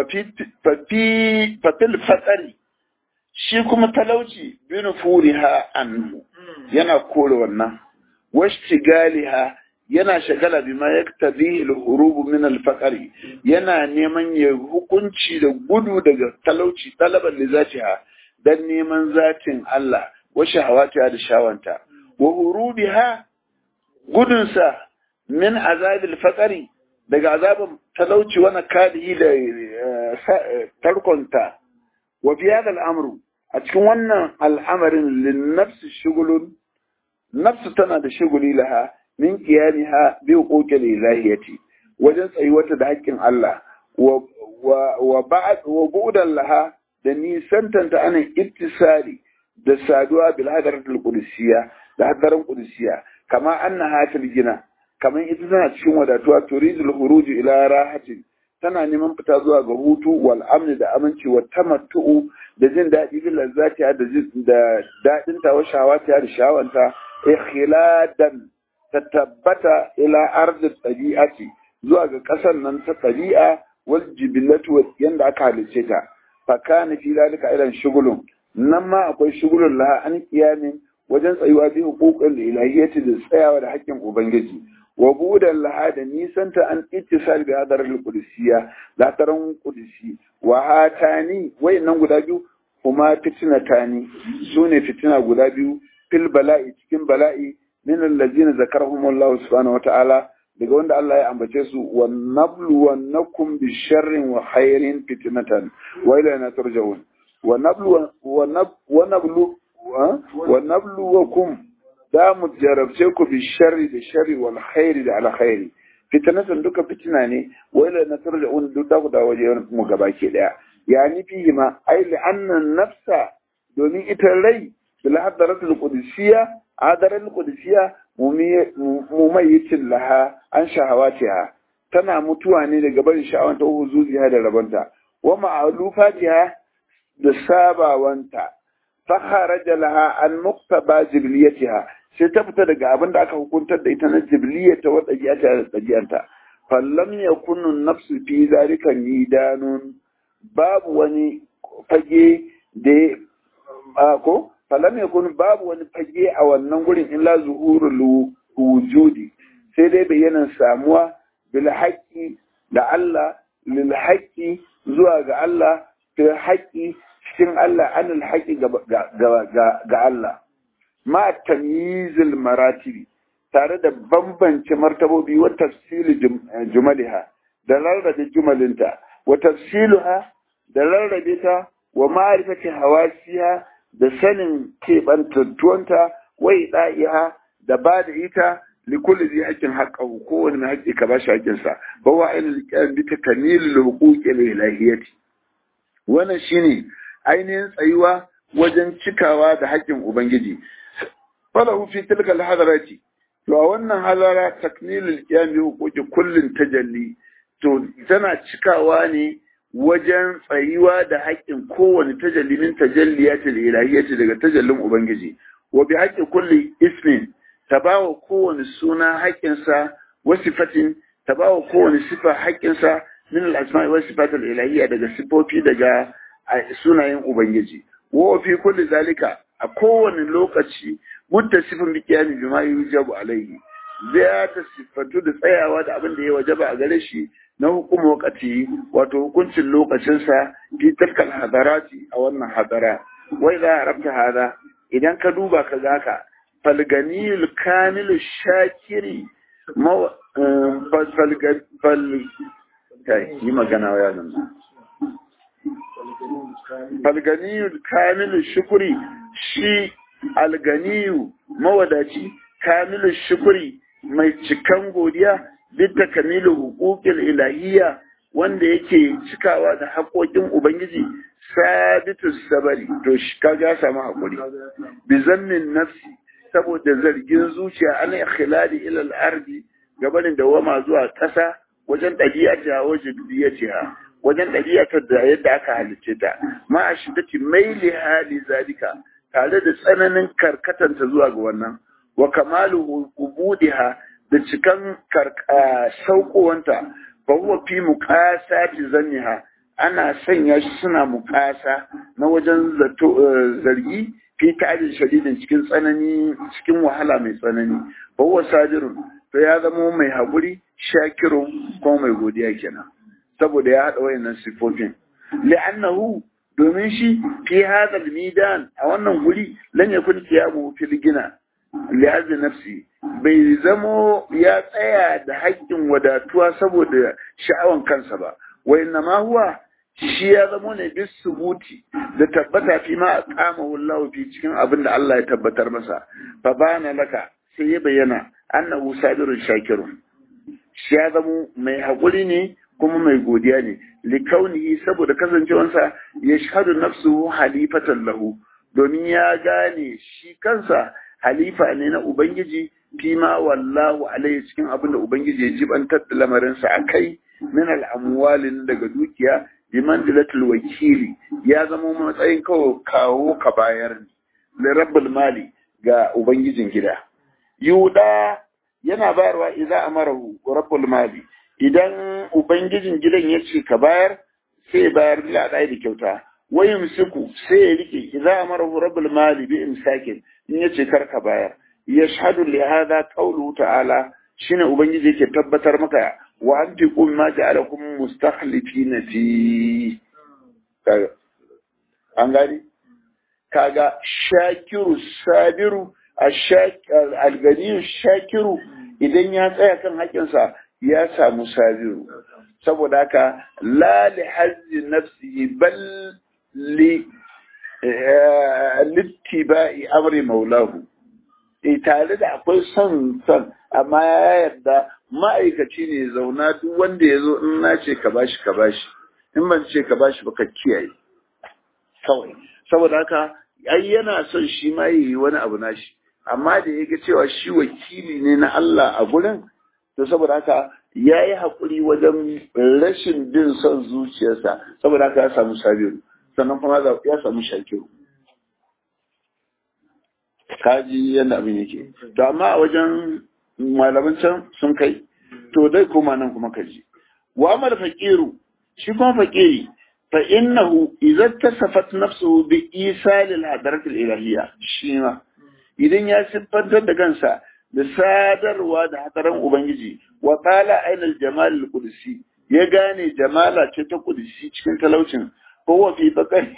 fafil fatsari shi kuma talauci bin furiha anhu yana kore wannan washtigaliha yana shagala bima yaktabihi al-hurub min al-faqri yana neman ya hukunci da gudu daga talauci talaban li zatiha dan neman zatin Allah wa shahawatiha da shawanta wa hurubiha gudunsa min azabil faqri daga azabin talauci wani kadihi da tarkonta wa fi hada al'amru a cikin wannan al'amarin lin nafsi shugulun nafsu tana da shuguli laha min qiyamiha bi huquqil ilahiyati wajen tsayuwata da haƙƙin Allah wa wa ba'd wa bu'dan laha da nisantanta ana ittisali da saduwa bil hadaratul qudusiyya da hadarin qudusiyya kama annaha fil gina kamar ita tana cikin wadatuwa turidul huruj ila rahatin tana neman fita zuwa ga hutu wal amni da aminci wa tamattu'u da jin daɗi bil lazzati da da daɗin ta wa shawati da shawanta ikhiladan ta tabbata ila ardi tabi'ati zuwa ga ƙasar nan ta tabi'a wal jibillatu yanda aka halice ta fa kana fi zalika irin shugulun nan ma akwai shugulun laha an kiyamin wajen tsayuwa bi huququl ilahiyyati da tsayawa da haƙƙin ubangiji wa budan laha da nisanta an ittisal bi hadar al-qudusiyya la taran qudusi wa hatani wayannan guda biyu kuma fitnatani sune fitina guda biyu fil bala'i cikin bala'i min allazina zakarahum Allah subhanahu wa ta'ala daga wanda Allah ya ambace su wa nablu wa nakum bi sharrin wa khairin fitnatan wa ilayna turja'un wa nablu wa nablu wa nabluwakum da mu jarabce ku bi sharri da sharri wal khairi da al khairi fitnatan duka fitina ne wa ila na turja'un duk da ku da waje mu gaba ke daya yani fihi ma ai li anna nafsa domin ita rai bil hadaratul qudusiyya hadaratul qudusiyya mumayyitin laha an shahawatiha tana mutuwa ne daga barin sha'awanta huzuziha da rabanta wa ma'alufatiha da sabawanta fakharaja laha an muqtaba jibliyatiha sai ta fita daga abin da aka hukuntar da ita na jibliyata wa ɗabi'ata da ɗabi'anta fallam yakunu nafsu fi zalika nidanun babu wani fage da ko fallam yakunu babu wani fage a wannan gurin illa zuhurul wujudi sai dai bayyanan samuwa bil haqqi da Allah lil haqqi zuwa ga Allah fil haqqi cikin Allah anil haƙi ga Allah ma tamyizil maratibi tare da bambance martabobi wa tafsili jumaliha da rarrabe jumalinta wa tafsiluha da rarrabe ta wa ma'rifati hawasiha da sanin keɓantattuwanta wa ida'iha da ba da ita likulli zai haƙƙin haƙƙahu kowane mai haƙƙi ka bashi haƙƙinsa ba wa ainihin ƙyan bi ta kamilul huquqi ilahiyyati wannan shine ainihin tsayuwa wajen cikawa da haƙƙin ubangiji falahu fi tilka alhadarati to a wannan hadara takmilul qiyam bi huquqi kullin tajalli to tana cikawa ne wajen tsayuwa da haƙƙin kowane tajalli min tajalliyatil ilahiyyati daga tajallin ubangiji wa bi haqqi kulli ismin tabawa kowane suna haƙƙinsa wa sifatin tabawa kowane sifa haƙƙinsa min al-asma'i wa sifatil ilahiyya daga sifofi daga sunayen ubangiji wa fi kulli zalika a kowane lokaci muttasifin bi qiyami bima yujabu alaihi zai ta sifatu da tsayawa da abin da ya wajaba a gare shi na hukumar wakati wato hukuncin lokacinsa fi tilkal hadarati a wannan hadara wai za a rabta hada idan ka duba ka ga ka falganiyul kamilu shakiri fal yi magana wa yanan falganiyul kamilu shukuri shi alganiyu mawadaci kamilu shukuri mai cikan godiya bidda kamilu hukukil ilahiyya wanda yake cikawa da haƙoƙin ubangiji sabitu sabari to shi kaga samu hakuri bi zannin nafsi saboda zargin zuciya an ikhlali ila al-ardi gabanin dawama zuwa ƙasa wajen ɗabi'ata wajen biyatiha wajen ɗabi'atar da yadda aka halicce ta ma a shiddati maili hali zalika tare da tsananin karkatanta zuwa ga wannan wa kamalu ubudiha da cikan saukowanta fa huwa fi muqasati zanniha ana sanya shi suna muƙasa na wajen zargi fi ta'adin shadidin cikin tsanani cikin wahala mai tsanani fa huwa sadirun to ya zama mai haƙuri shakirun kuma mai godiya kenan saboda ya haɗa wayannan sifofin li'annahu domin shi fi hadal midan a wannan guri lan yakun qiyamu fil gina li'azzi nafsi bai zamo ya tsaya da haƙƙin wadatuwa saboda sha'awan kansa ba wa inna ma huwa shi ya zamo ne bis subuti da tabbata fi ma aqamahu Allah fi cikin abin da Allah ya tabbatar masa fa bana laka sai ya bayyana annahu sabirun shakirun shi ya zamo mai haƙuri ne kuma mai godiya ne likaunihi saboda kasancewansa ya shahadu nafsuhu halifatan lahu domin ya gane shi kansa halifa ne na ubangiji fima wallahu alaihi cikin abin da ubangiji ya jibantar da lamarinsa a kai min al'amwalin daga dukiya bi manzilatul wakili ya zama matsayin kawo kawo ka bayar ne rabbul mali ga ubangijin gida yuda yana bayarwa idza amarahu rabbul mali idan ubangijin gidan ya ce ka bayar sai bayar bila da kyauta wa yumsiku sai ya rike idza amarahu rabbul mali bi imsakin in ya ce kar ka bayar yashhadu li hadha qawluhu ta'ala shine ubangiji yake tabbatar maka wa anfiqu ma ja'alakum mustakhlifina fi an gani kaga shakiru sabiru alganiyu shakiru idan ya tsaya kan haƙinsa ya samu sabiru saboda haka la li hazzi nafsihi bal li littiba'i amri maulahu e tare da akwai son son amma ya yarda ma'aikaci ne zauna duk wanda ya zo in na ce ka bashi ka bashi in ban ce ka bashi ba ka kiyaye kawai saboda haka ai yana son shi ma yi wani abu nashi amma da ya ga cewa shi wakili ne na Allah a gurin to saboda haka ya yi haƙuri wajen rashin bin son zuciyarsa saboda haka ya samu sabiru sannan kuma ya samu shakiru kaji yadda abin yake to amma a wajen malaman can sun kai to dai kuma nan kuma kaji wa amal faqiru shi kuma faqiri fa innahu idza tasafat nafsuhu bi isal al hadarat al ilahiyya shi ma idan ya siffantar da kansa da sadarwa da hadaran ubangiji wa qala aina al jamal al qudsi ya gane jamala ce ta qudsi cikin talaucin ko wa fi bakari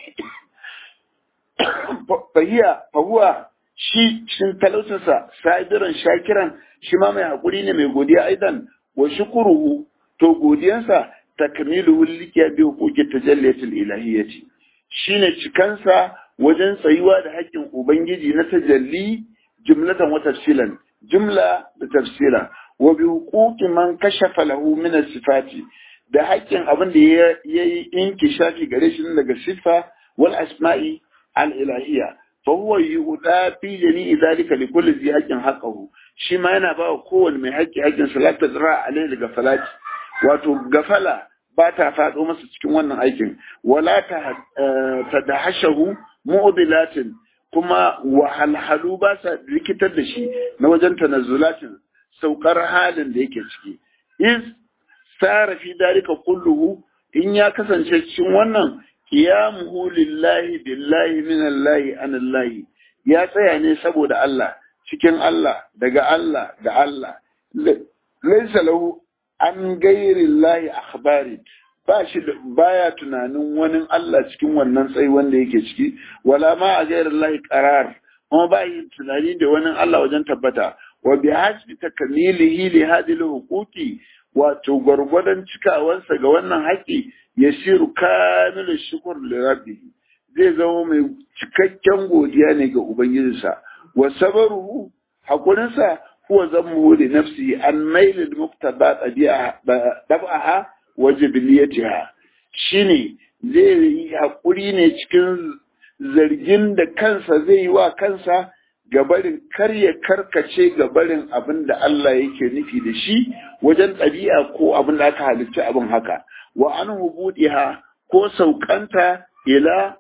fahiya fahuwa shi cikin talaucinsa sabiran shakiran shi ma mai haƙuri ne mai godiya aidan wa shukuruhu to godiyansa takmilu likiya bi hukuki tajalliyatul ilahiyyati shine cikansa wajen tsayuwa da haƙƙin ubangiji na tajalli jumlatan wa tafsilan jumla da tafsira wa bi huquqi man kashafa lahu min sifati da haƙƙin abin da ya yi inkishafi gare shi daga siffa wal asma'i al ilahiyya fa huwa yuda fi jami'i dhalika li kulli dhi haqqin haqqahu shi ma yana ba wa kowanne mai haƙƙi haƙƙin salata zira alaihi daga falati wato gafala ba ta faɗo masa cikin wannan aikin wala ta tadahashahu mu'dilatin kuma wahalhalu ba sa rikitar da shi na wajen tanazzulatin saukar halin da yake ciki is sara fi dalika kulluhu in ya kasance cikin wannan qiyamuhu lillahi billahi minallahi anallahi ya tsaya ne saboda Allah cikin Allah daga Allah da Allah laysa lahu an gairillahi akhbari ba shi baya tunanin wani Allah cikin wannan tsayi wanda yake ciki wala ma a gairillahi qarar kuma ba yi tunani da wani Allah wajen tabbata wa bi hasbi takamilihi li hadhihi huquqi wato gwargwadon cikawansa ga wannan haƙi ya shiru kamilu shukur li rabbi zai zama mai cikakken godiya ne ga ubangijinsa wa sabaruhu hakurinsa huwa zammuhu li nafsi an mail al muqtada tabi'aha wa jibiliyatiha shine zai yi hakuri ne cikin zargin da kansa zai yi wa kansa gabarin kar ya karkace gabarin abin da Allah yake nufi da shi wajen ɗabi'a ko abin da aka halitta abin haka wa an hubudiha ko saukanta ila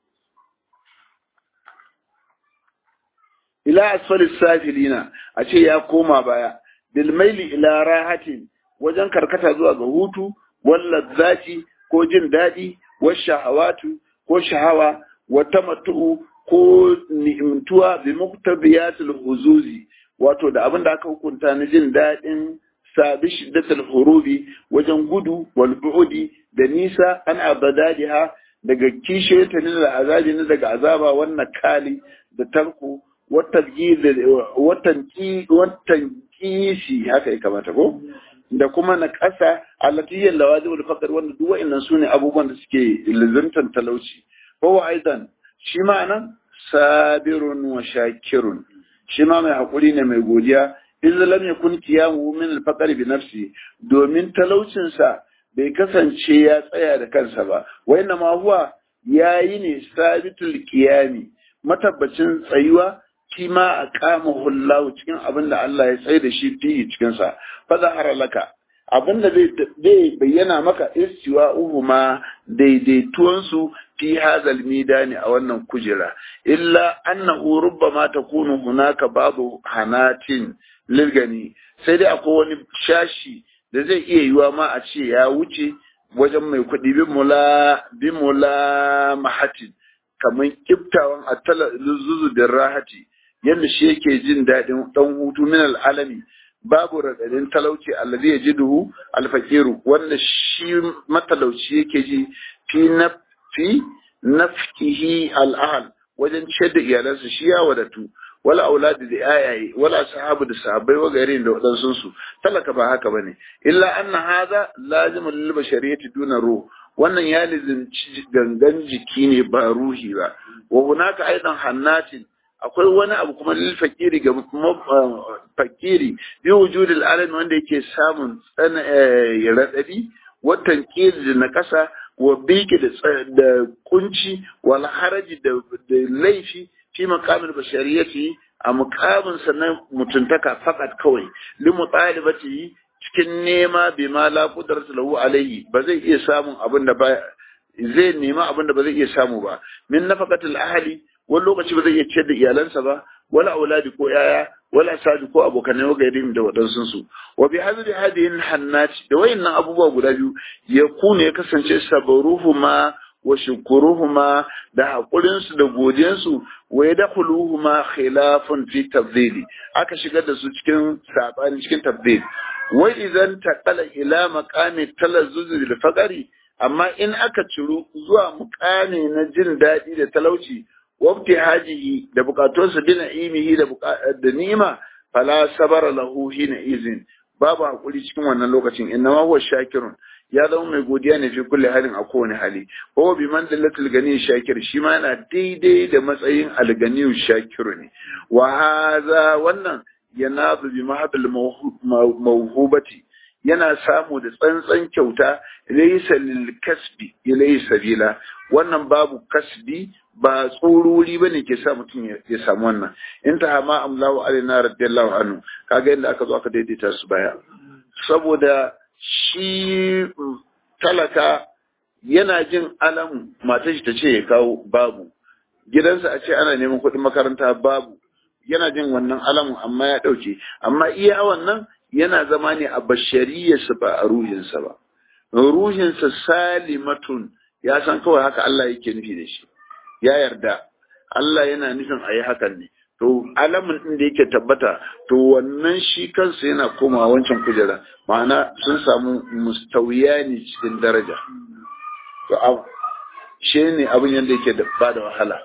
ila asfalis safilina a ce ya koma baya bil maili ila rahatin wajen karkata zuwa ga hutu wal zati ko jin daɗi wa shahawatu ko shahawa wa tamattu ko ni'imtuwa bi muktabiyatul huzuzi wato da abin da aka hukunta na jin daɗin sabi shiddatul hurubi wajen gudu wal bu'udi da nisa an abadadiha daga kishe ta ne da azabi ne daga azaba wannan kali da tarko watan kishi haka ya kamata ko da kuma na ƙasa alatiyyar lawazimul faqr wanda duk wa'annan sune abubuwan da suke lizantan talauci ko aidan shi ma nan sabirun wa shakirun shi ma mai haƙuri ne mai godiya in lam yakun qiyamu min al-faqr bi nafsi domin talaucin sa bai kasance ya tsaya da kansa ba wa inna ma huwa yayi ne sabitul qiyami matabbacin tsayuwa shi ma a kama hullahu cikin abin da Allah ya tsaye da shi fiye cikin sa fa zahara laka abin da zai bayyana maka istiwa uhuma daidaituwan su fi hazal midani a wannan kujera illa annahu rubbama takunu hunaka babu hanatin lilgani sai dai akwai wani shashi da zai iya yiwa ma a ce ya wuce wajen mai kuɗi bi mula bi mula mahatin kamar kiftawan attala zuzu da rahati yadda shi yake jin daɗin ɗan hutu min al'alami babu raɗaɗin talauci allazi ya jiduhu alfakiru wanda shi matalauci yake ji fi na fi nafkihi al'ahal wajen ciyar da iyalansa shi ya wadatu wala auladi da ayaye wala sahabu da sahabbai wa garin da wadansu su talaka ba haka bane illa anna hadha lazim lil bashariyati duna ruh wannan ya lizinci gangan jiki ne ba ruhi ba wa hunaka aidan hannatin akwai wani abu kuma lil fakiri ga fakiri bi wujudil alam wanda yake samun tsana radadi watan kiri na kasa wa biki da kunci wal haraji da laifi fi makamin bashariyati a mukamin sannan mutuntaka fakat kawai limu ɗalibati cikin nema bi ma la qudratu lahu alayhi ba zai iya samun abin da ba zai nema abin da ba zai iya samu ba min nafaqatil ahli wani lokaci ba zai iya ciyar da iyalansa ba wala auladi ko yaya wala sadi ko abokanai wa gairin da waɗansu su wa bi hadhihi hadihin hannati da wayannan abubuwa guda biyu ya kune ya kasance sabaruhuma wa shukuruhuma da haƙurinsu da godiyansu wa ya dakhuluhuma khilafun fi tabdili aka shigar da su cikin sabani cikin tabdil wa idan taqala ila maqami talazzuz bil faqri amma in aka ciro zuwa muqami na jin daɗi da talauci wabti hajihi da bukatunsa bi na'imihi da da ni'ima fala sabara lahu hina izin babu hakuri cikin wannan lokacin innama huwa shakirun ya zama mai godiya ne fi kulle halin a kowane hali ko bi man dallatul gani shakir shi ma yana daidai da matsayin alganiyu shakiru ne wa haza wannan yanabu bi mahadul mawhubati yana samu da tsantsan kyauta laysa lil kasbi ilayhi sabila wannan babu kasbi ba tsoruri bane ke sa mutum ya samu wannan in ta hama amlahu alaina radiyallahu anhu kaga yadda aka zo aka daidaita su baya saboda shi talaka yana jin alam matar shi ta ce ya kawo babu gidansa a ce ana neman kuɗin makaranta babu yana jin wannan alamun amma ya ɗauke amma iya wannan yana zama ne a bashariyarsa ba a ruhinsa ba ruhinsa salimatun ya san kawai haka Allah yake nufi da shi ya yarda Allah yana nufin a yi hakan ne to alamun ɗin da yake tabbata to wannan shi kansa yana koma wancan kujera ma'ana sun samu mustawiya ne cikin daraja to shi ne abin yadda yake da ba da wahala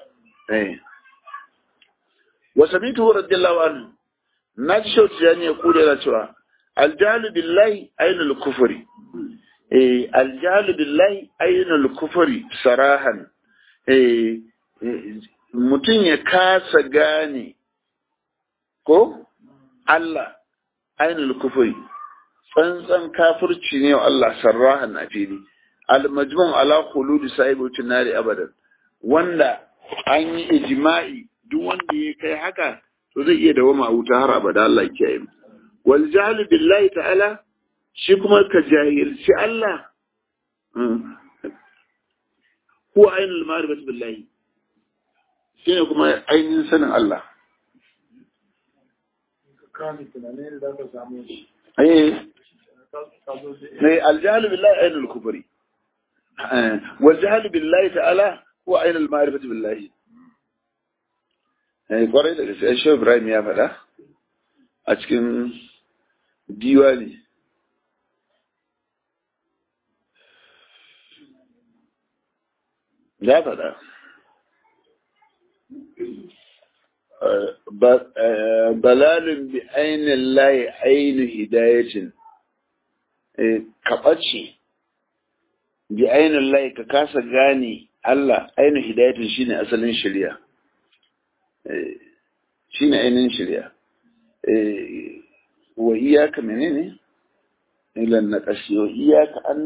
wa samitu radiyallahu anhu na ji shauci ya ne ya kula yana cewa aljahalu billahi ainul kufuri eh aljahalu billahi ainul kufuri sarahan eh mutum ya kasa gane ko Allah ainul kufuri tsantsan kafirci ne wa Allah sarrahan a fili al-majmun ala khuludi sahibutin nari abadan wanda an yi ijma'i duk wanda ya kai haka to zai iya dawama a wuta har abada Allah ya kiyaye wal jahlu billahi ta'ala shi kuma ka jahilci Allah huwa ainul ma'rifati billahi shine kuma ainihin sanin Allah ne aljahlu billahi ainul kufri wal jahlu billahi ta'ala huwa ainul ma'rifati billahi eh kwarai da gaske shi Ibrahim ya faɗa a cikin diwani ya faɗa balalin bi ainihin layi ainu hidayatin ka ɓace bi ainihin layi ka kasa gane Allah ainu hidayatin shine asalin shirya shine ainihin shirya wa iyaka menene ilan na ƙashi wa iyaka an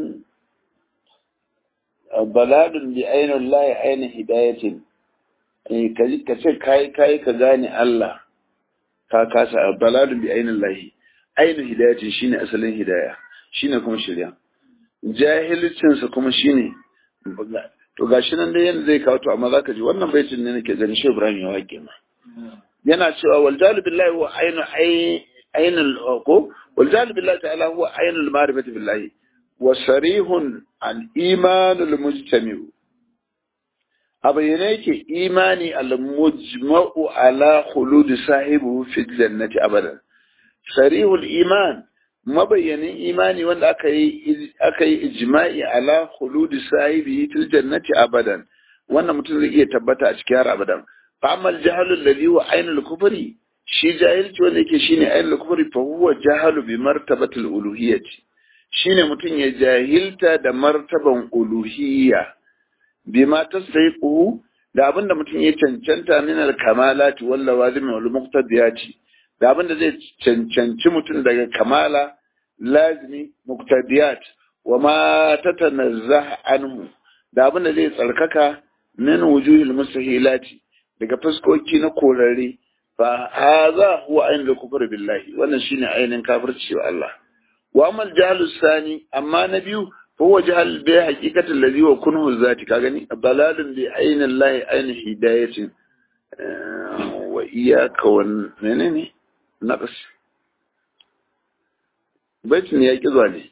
balalin bi ainihin layi ainu hidayatin ka ce kayi kayi ka gane Allah ka kasa baladun bi ainin lahi ainin hidayatin shine asalin hidaya shine kuma shirya jahilcinsa kuma shine to gashi nan dai yanda zai kawo to amma zaka ji wannan baitin ne nake ganin shi Ibrahim ya wake ma yana cewa wal jalu billahi huwa ainu ainul ko wal jalu billahi ta'ala huwa ainul ma'rifati billahi wa sarihun al imanul mujtami'u a bayyane yake imani al-mujma'u ala khuludi sahibu fi jannati abadan sarihul iman mabayyanin imani wanda aka yi aka yi ijma'i ala khuludi sahibi fil jannati abadan wannan mutum zai iya tabbata a cikin har abadan fa amma al-jahlu alladhi huwa ainul kufri shi jahilci wanda yake shine ainul kufri fa huwa jahalu bi martabatil uluhiyyati shine mutum ya jahilta da martaban uluhiyya bima tasdiquhu da abinda mutum ya cancanta min al-kamalati wal lawazim wal muqtadiyati da abinda zai cancanci mutum daga kamala lazimi muqtadiyat wa ma tatanazzah anhu da abinda zai tsarkaka min wujuhil mustahilati daga fuskoki na korare fa hadha huwa ainul kufr billahi wannan shine ainin kafirci wa Allah wa amal jahlus sani amma na biyu فهو جهل به حقيقة الذي هو كنه الذاتي كاغني ضلال بعين الله عين هداية وإياك وننني نقص بيت يا كذاني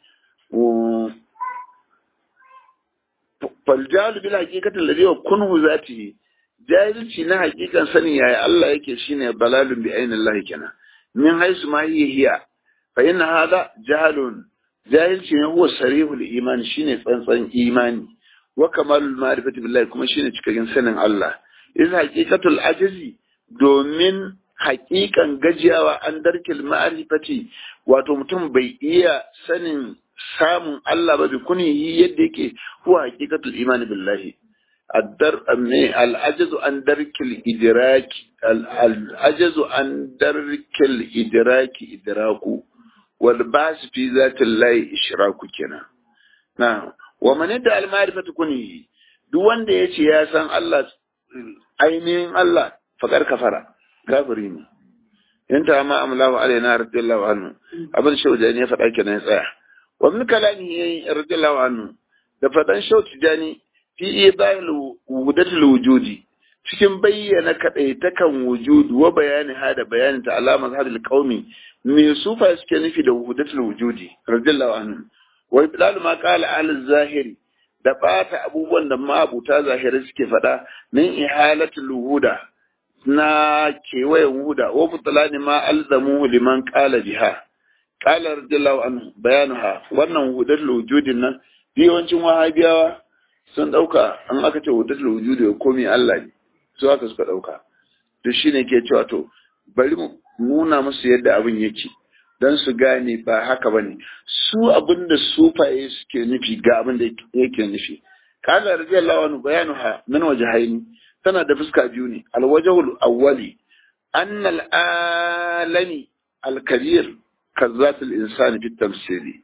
فالجهل بالحقيقة الذي هو كنه ذاته jahilci na hakikan sanin yaya Allah yake shine balalun bi ainin Allah kenan min haisu ma hiya hiya fa inna hada jahalun jahilci ne huwa sarihul iman shine tsantsan imani wa kamalul ma'rifati billahi kuma shine cikakken sanin Allah iz haqiqatul ajizi domin haƙiƙan gajiyawa an darkil ma'rifati wato mutum bai iya sanin samun Allah ba bi kunihi yadda yake huwa haqiqatul imani billahi الدر العجز عن درك الإدراك العجز عن درك الإدراك إدراك والبعث في ذات الله إشراك كنا نعم ومن يدعى المعرفة كنه duk wanda ya ce ya san Allah ainihin Allah faƙar kafara kafiri ne in ta ma amlahu alaina radiyallahu anhu abin shaujani ya faɗa kenan ya tsaya wa min kalami radiyallahu anhu da faɗan shaujani fi ibail wudatul wujudi cikin bayyana kadaitakan wujudu wa bayani hada bayanin ta alamar hadil qaumi me sufa suke nufi da wudatul wujudi radiyallahu anhu wa ibdal ma qala al zahiri da bata abubuwan da mabuta zahiri suke faɗa min ihalatul wuda na kewayen wuda wa butlani ma alzamu liman qala biha qala radiyallahu anhu bayanuha wannan wudatul wujudin nan yawancin wahabiyawa sun ɗauka an aka ce wudatul wujudi ya komi Allah ne su haka suka ɗauka to shine ke cewa to bari mu nuna musu yadda abin yake don su gane ba haka ba ne su abin da sufaye suke nufi ga abin da yake nufi kala radiyallahu anhu bayanu ha min wajhaini tana da fuska biyu ne alwajhul awwali anna alami alkabir kazzatul insani fi tamsili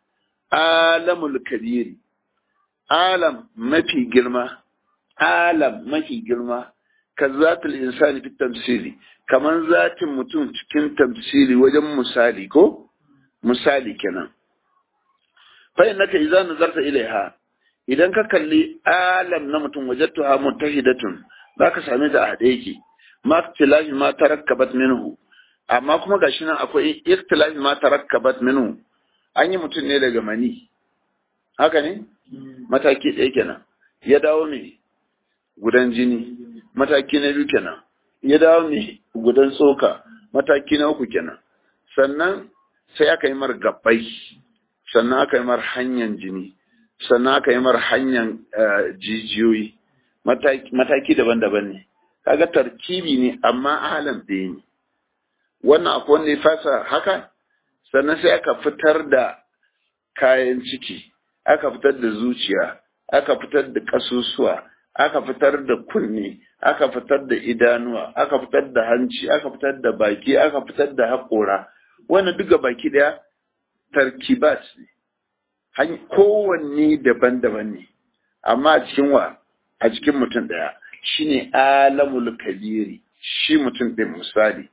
alamul kabiri alam mafi girma alam mafi girma ka zatul insani fi tamsili kaman zatin mutum cikin tamsili wajen misali ko misali kenan fa innaka idza nazarta ilaiha idan ka kalli alam na mutum wajadtuha mutahidatun zaka same ta a hade yake ma ikhtilafi ma tarakkabat minhu amma kuma gashi nan akwai ikhtilafi ma tarakkabat minhu an yi mutum ne daga mani haka ne mataki ɗaya kenan ya dawo mai gudan jini mataki na biyu kenan ya dawo mai gudan tsoka mataki na uku kenan sannan sai aka yi mar gabbai sannan aka yi mar hanyar jini sannan aka yi mar hanyar jijiyoyi mataki daban-daban ne kaga tarkibi ne amma alam ɗaya ne wannan akwai wanda ya fasa haka sannan sai aka fitar da kayan ciki aka fitar da zuciya aka fitar da ƙasusuwa aka fitar da kunne aka fitar da idanuwa aka fitar da hanci aka fitar da baki aka fitar da haƙora wannan duka baki ɗaya tarkibat ne kowanne daban-daban ne amma a cikin wa a cikin mutum ɗaya shine alamul kabiri shi mutum ɗin misali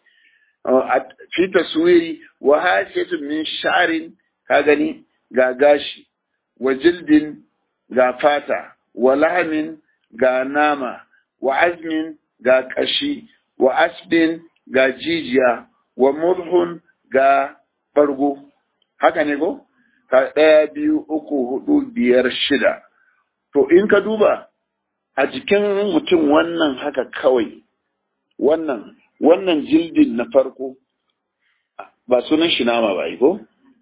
fi taswiri wa hasiyatun min sha'rin ka gani ga gashi wa jildin ga fata wa lahamin ga nama wa azmin ga kashi wa asbin ga jijiya wa murhun ga bargo haka ne ko ka ɗaya biyu uku hudu biyar shida to in ka duba a jikin mutum wannan haka kawai wannan wannan jildin na farko ba sunan shi nama ba ko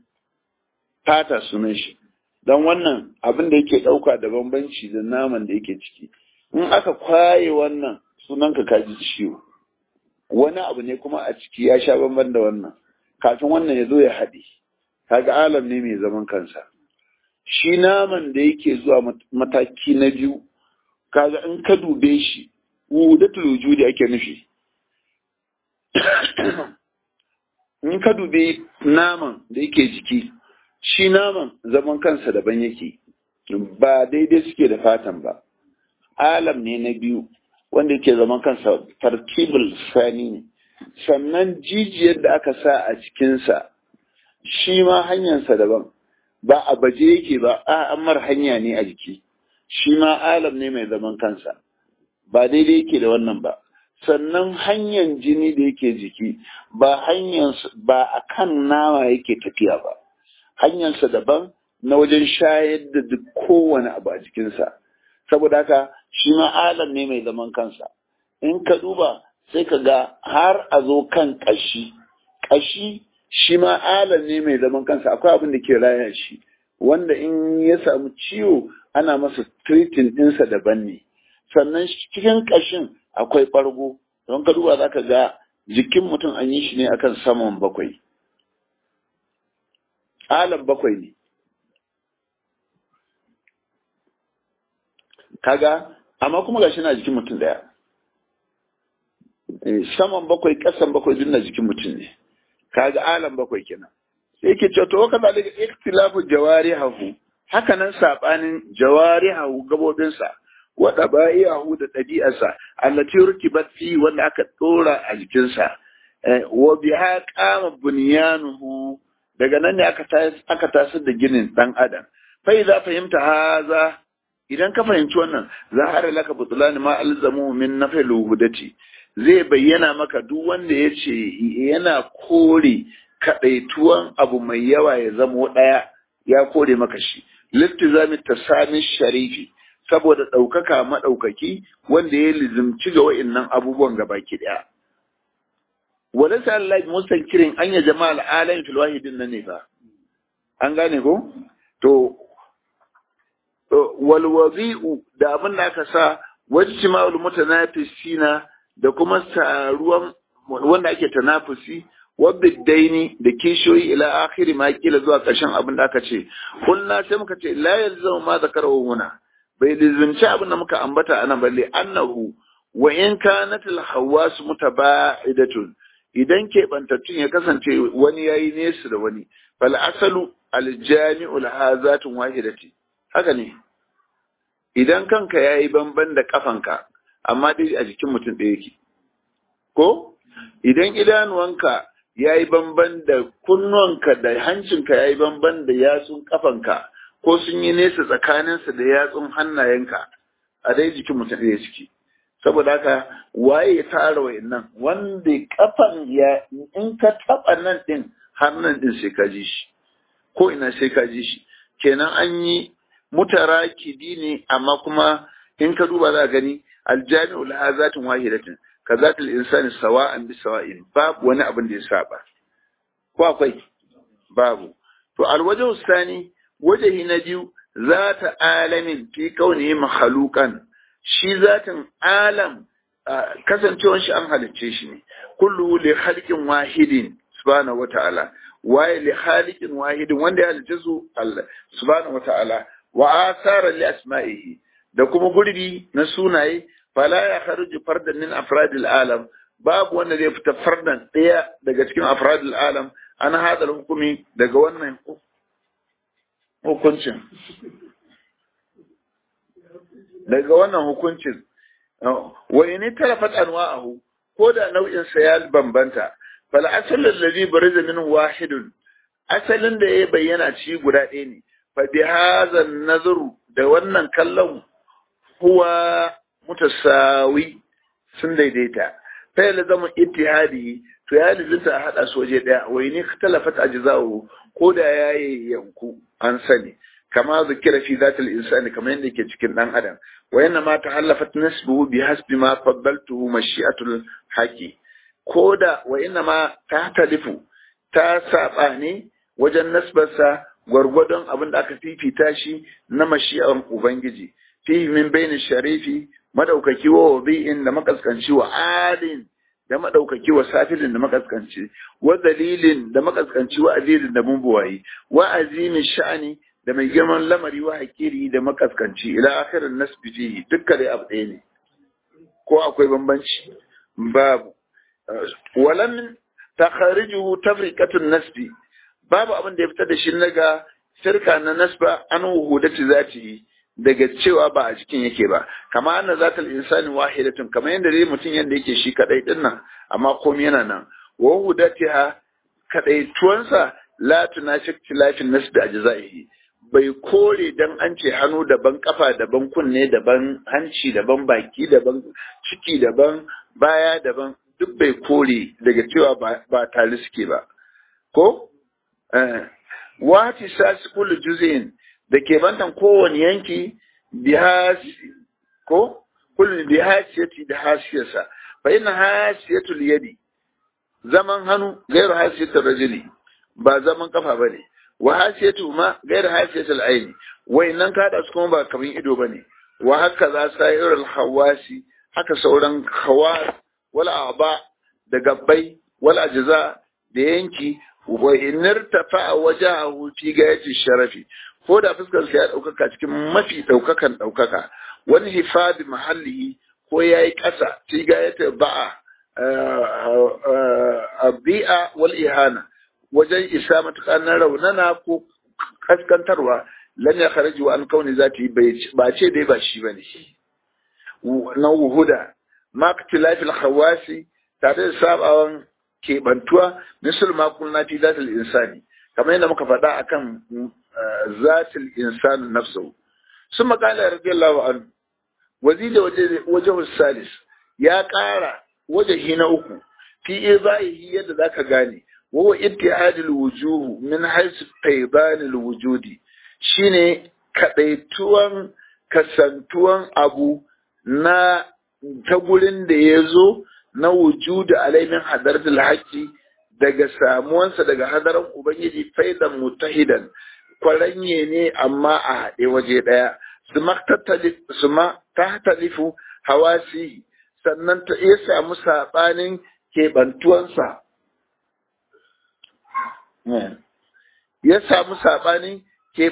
fata sunan shi don wannan abin da yake ɗauka da bambanci da naman da yake ciki in aka kwaye wannan sunan ka kaji ciwo wani abu ne kuma a ciki ya sha bamban da wannan kafin wannan ya zo ya haɗe kaga alam ne mai zaman kansa shi naman da yake zuwa mataki na biyu kaga in ka dube shi wudatul wujudi ake nufi in ka dube naman da yake jiki shi naman zaman kansa daban yake ba daidai suke da fatan ba alam ne na biyu wanda yake zaman kansa tarkibul sani ne sannan jijiyar da aka sa a cikinsa shi ma hanyarsa daban ba a baje yake ba a amar hanya ne a jiki shi ma alam ne mai zaman kansa ba daidai yake da wannan ba sannan hanyar jini da yake jiki ba hanyar ba a kan nama yake tafiya ba hanyarsa daban na wajen shayar da duk kowane abu a jikinsa saboda haka shi ma alam ne mai zaman kansa in ka duba sai ka ga har a zo kan ƙashi ƙashi shi ma alam ne mai zaman kansa akwai abin da ke raya shi wanda in ya samu ciwo ana masa treating ɗinsa daban ne sannan cikin ƙashin akwai ɓargo don ka duba za ka ga jikin mutum an yi shi ne akan saman bakwai alam bakwai ne kaga amma kuma gashi na jikin mutum daya saman bakwai kasan bakwai duk na jikin mutum ne kaga alam bakwai kenan sai yake cewa to waka zalika ikhtilafu jawarihahu haka nan sabanin jawarihahu gabobinsa wa daba'ihahu da ɗabi'arsa allati rukibat fi wanda aka dora a jikinsa wa biha qama bunyanuhu daga nan ne aka aka tasar da ginin dan adam fa idza fahimta haza idan ka fahimci wannan zahara laka butlan ma alzamu min nafil hudati zai bayyana maka duk wanda ya ce yana kore kaɗaituwan abu mai yawa ya zamo ɗaya ya kore maka shi littizami tasami sharifi saboda ɗaukaka maɗaukaki wanda ya lizimci ga wa'innan abubuwan gabaki ɗaya wala sa Allah mustankirin an ya jama'a al'alamin fil wahidin nan ne fa an gane ko to wal wazi'u da abin da aka sa wajtima'ul mutanafisina da kuma taruwan wanda ake tanafusi wabiddaini da kishiyoyi ila akhiri ma kila zuwa ƙarshen abin da aka ce kulna sai muka ce la yalzamu ma zakarahu huna bai lizimci abin da muka ambata anan balle annahu wa in kanat al hawas mutaba'idatun idan ke bantattun ya kasance wani yayi nesa da wani fal asalu al jami'u hazatun wahidati haka ne idan kanka yayi banban da kafanka amma dai a jikin mutum ɗaya yake. Ko? Idan idanuwanka ya yi bamban da kunnuwanka da hancinka ya yi bamban da yatsun kafanka, ko sun yi nesa tsakaninsa da yatsun hannayenka a dai jikin mutum ɗaya ciki. Saboda haka waye ya tara wa nan wanda kafan ya in ka taɓa nan ɗin har nan ɗin sai ka ji shi. Ko ina sai ka ji shi. Kenan an yi mutarakidi ne amma kuma in ka duba za gani aljami'u laha zatin wahidatin ka zatil insani sawa'an bi sawa'in babu wani abin da ya saba ko akwai babu to alwajhu sani wajahi na biyu zata alamin fi kaunihi makhluqan shi zatin alam kasancewar shi an halicce shi ne kullu li khalqin wahidin subhanahu wata'ala waye li khaliqin wahidin wanda ya halicce su Allah subhanahu wata'ala wa asara li asma'ihi da kuma gurbi na sunaye fala ya kharuju fardan min afradil alam babu wanda zai fita fardan ɗaya daga cikin afradil alam an hada hukumi daga wannan hukuncin daga wannan hukuncin wa in talafat anwa'ahu ko da nau'in sa ya bambanta fal asal alladhi bariza min wahidun asalin da ya bayyana ci guda ɗaya ne fa bi hadha nazaru da wannan kallon huwa mutasawi sun daidaita fa ya zama ittihadi to ya lizinta a hada su waje daya wai ne talafat ajza'u ko da yayi yanku an sani kama zikira fi zatil insani kamar yadda yake cikin dan adam wa yanna ma tahallafat nasbuhu bi hasbi ma faddaltuhu mashi'atul haqi ko da wa inna ma tahtalifu ta saba ne wajen nasbarsa gwargwadon abin da aka fifita shi na mashi'an ubangiji fihi min baini sharifi madaukaki wa wabi'in da makaskanci wa adin da madaukaki wa safilin da makaskanci wa dalilin da makaskanci wa azizin da mumbuwayi wa azimin sha'ani da mai girman lamari wa hakiri da makaskanci ila akhirin nasbi fihi dukkan dai abu ɗaya ne ko akwai bambanci babu walam takharijuhu tafriqatun nasbi babu abin da ya fitar da shi naga shirka na nasba an wuhudati zati daga cewa ba a cikin yake ba kama anna zatal insani wahidatun kamar yadda dai mutum yanda yake shi kadai din nan amma komai yana nan wa wuhudatiha kadaituwansa la tunashik tilafin nasbi ajzaihi bai kore dan an ce hannu daban kafa daban kunne daban hanci daban baki daban ciki daban baya daban duk bai kore daga cewa ba tare suke ba ko wati sasi kullu juz'in da ke bantan kowane yanki ko kullu bi hasiyati da hasiyarsa fa inna hasiyatul yadi zaman hannu gairu hasiyatul rajuli ba zaman kafa bane wa hasiyatu ma gairu hasiyatul aini wayannan kada su kuma ba kaman ido bane wa haka za sa'irul hawasi haka sauran hawas wala aba da gabbai wala ajza da yanki wa inirtafa wajahu fi gayati sharafi ko da fuskar sa ya daukaka cikin mafi daukakan daukaka wani hifadi mahallihi ko ya yi ƙasa fi gayata ba'a a bi'a wal ihana wajen isa matuƙa na raunana ko kaskantarwa lan ya kharaji wa an kauni zati ba ce dai ba shi bane na wuhuda ma ktilafil khawasi tare da sabawan kebantuwa misal ma kunna fi zatil insani kamar yadda muka faɗa akan zatil insani nafsu sun makala radiyallahu anhu wazida waje salis ya ƙara wajahi na uku fi izaihi yadda zaka gane wawa ittihadul wujuh min haythu faydanil wujudi shine kadaituwan kasantuwan abu na ta gurin da ya zo na wujudu alaimin hadaratul haqqi daga samuwansa daga hadaran ubangiji faidan mutahidan kwaranye ne amma a haɗe waje ɗaya su ma ta talifu hawasi sannan ta iya samu saɓanin keɓantuwansa ya samu saɓanin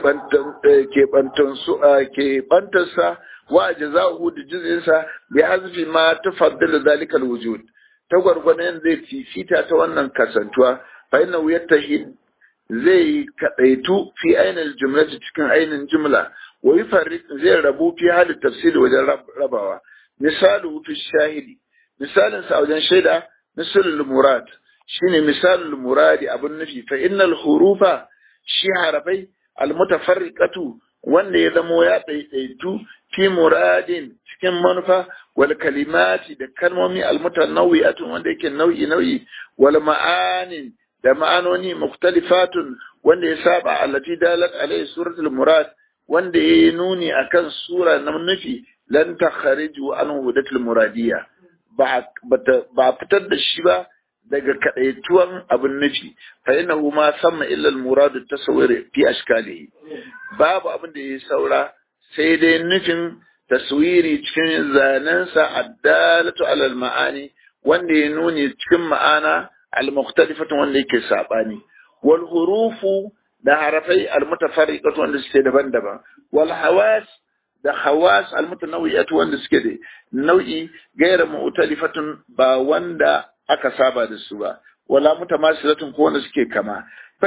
keɓantarsa wa a jaza'uhu da jizinsa bi hazfi ma ta faddala zalikal wujud ta gwargwadon zai fifita ta wannan kasantuwa fa inna yattahid zai kadaitu fi ainihin jumlati cikin ainihin jumla wa yufarriq zai rabu fi halin tafsiri wajen rabawa misalu fi shahidi misalin sa wajen shaida misalul murad shine misalul muradi abun nufi fa innal hurufa shi harafai almutafarriqatu wanda ya zamo ya ɗaiɗaitu fi muradin cikin manufa wal kalimati da kalmomi almutanawwi'atun wanda yake nau'i nau'i wal ma'anin da ma'anoni mukhtalifatun wanda ya saba allati dalat alayhi suratul murad wanda yayi nuni akan sura na nufi lan takhariju an hudatul muradiyya ba ba fitar da shi ba daga kadaituwan abin nufi fa innahu ma samma illa al-murad at-tasawwur fi ashkalihi babu abin da ya saura sai dai nufin taswiri cikin zanensa addalatu ala al-ma'ani wanda ya nuni cikin ma'ana al-mukhtalifatu wanda yake sabani wal hurufu da harafai al-mutafarriqatu wanda suke daban-daban wal hawas da hawas al-mutanawwi'atu wanda suke da nau'i gaira mu'talifatun ba wanda aka saba da su ba wala mutamasilatun ko wanda suke kama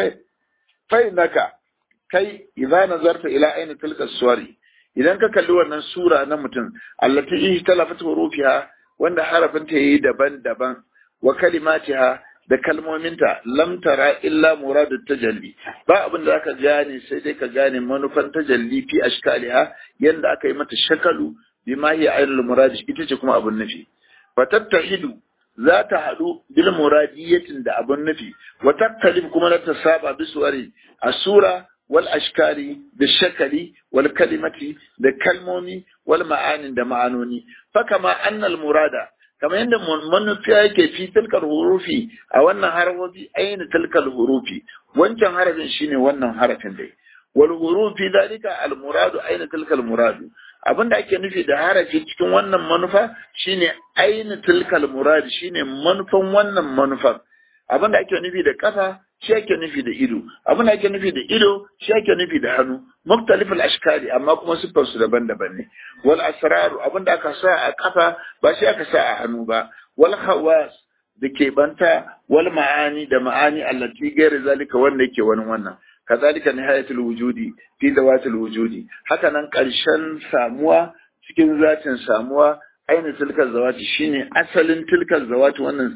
fa naka kai idza nazarta ila ayni tilka suwari idan ka kalli wannan sura na mutum allati ihtalafat hurufiha wanda harafin ta yayi daban-daban wa kalimatiha da kalmominta lam tara illa muradu tajalli ba abin da zaka gane sai dai ka gane manufan tajalli fi ashkaliha yanda aka yi mata shakalu bima hiya ainul murad ita ce kuma abin nufi fatattahidu za ta haɗu bil muradiyatin da abin nufi wa tattalif kuma na ta saba bisuwari a sura wal ashkali da shakali wal kalimati da kalmomi wal ma'anin da ma'anoni fa kama annal murada kamar yadda manufiya yake fi tilkal hurufi a wannan harafofi aina tilkal hurufi wancan harafin shine wannan harafin dai wal hurufi dalika al muradu aina tilkal muradu abinda ake nufi da harafi cikin wannan manufa shine aina tilkal muradu shine manufan wannan manufan abinda ake nufi da kafa shi ake nufi da ido abin da ake nufi da ido shi ake nufi da hannu muktalifal ashkali amma kuma siffar su daban-daban ne wal asraru abin da aka sa a kafa ba shi aka sa a hannu ba wal khawas da ke banta wal ma'ani da ma'ani allati gairi zalika wanda yake wani wannan kazalika nihayatul wujudi fi zawatil wujudi haka nan karshen samuwa cikin zatin samuwa ainihin tilkar zawati shine asalin tilkar zawati wannan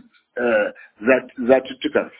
zatuttukan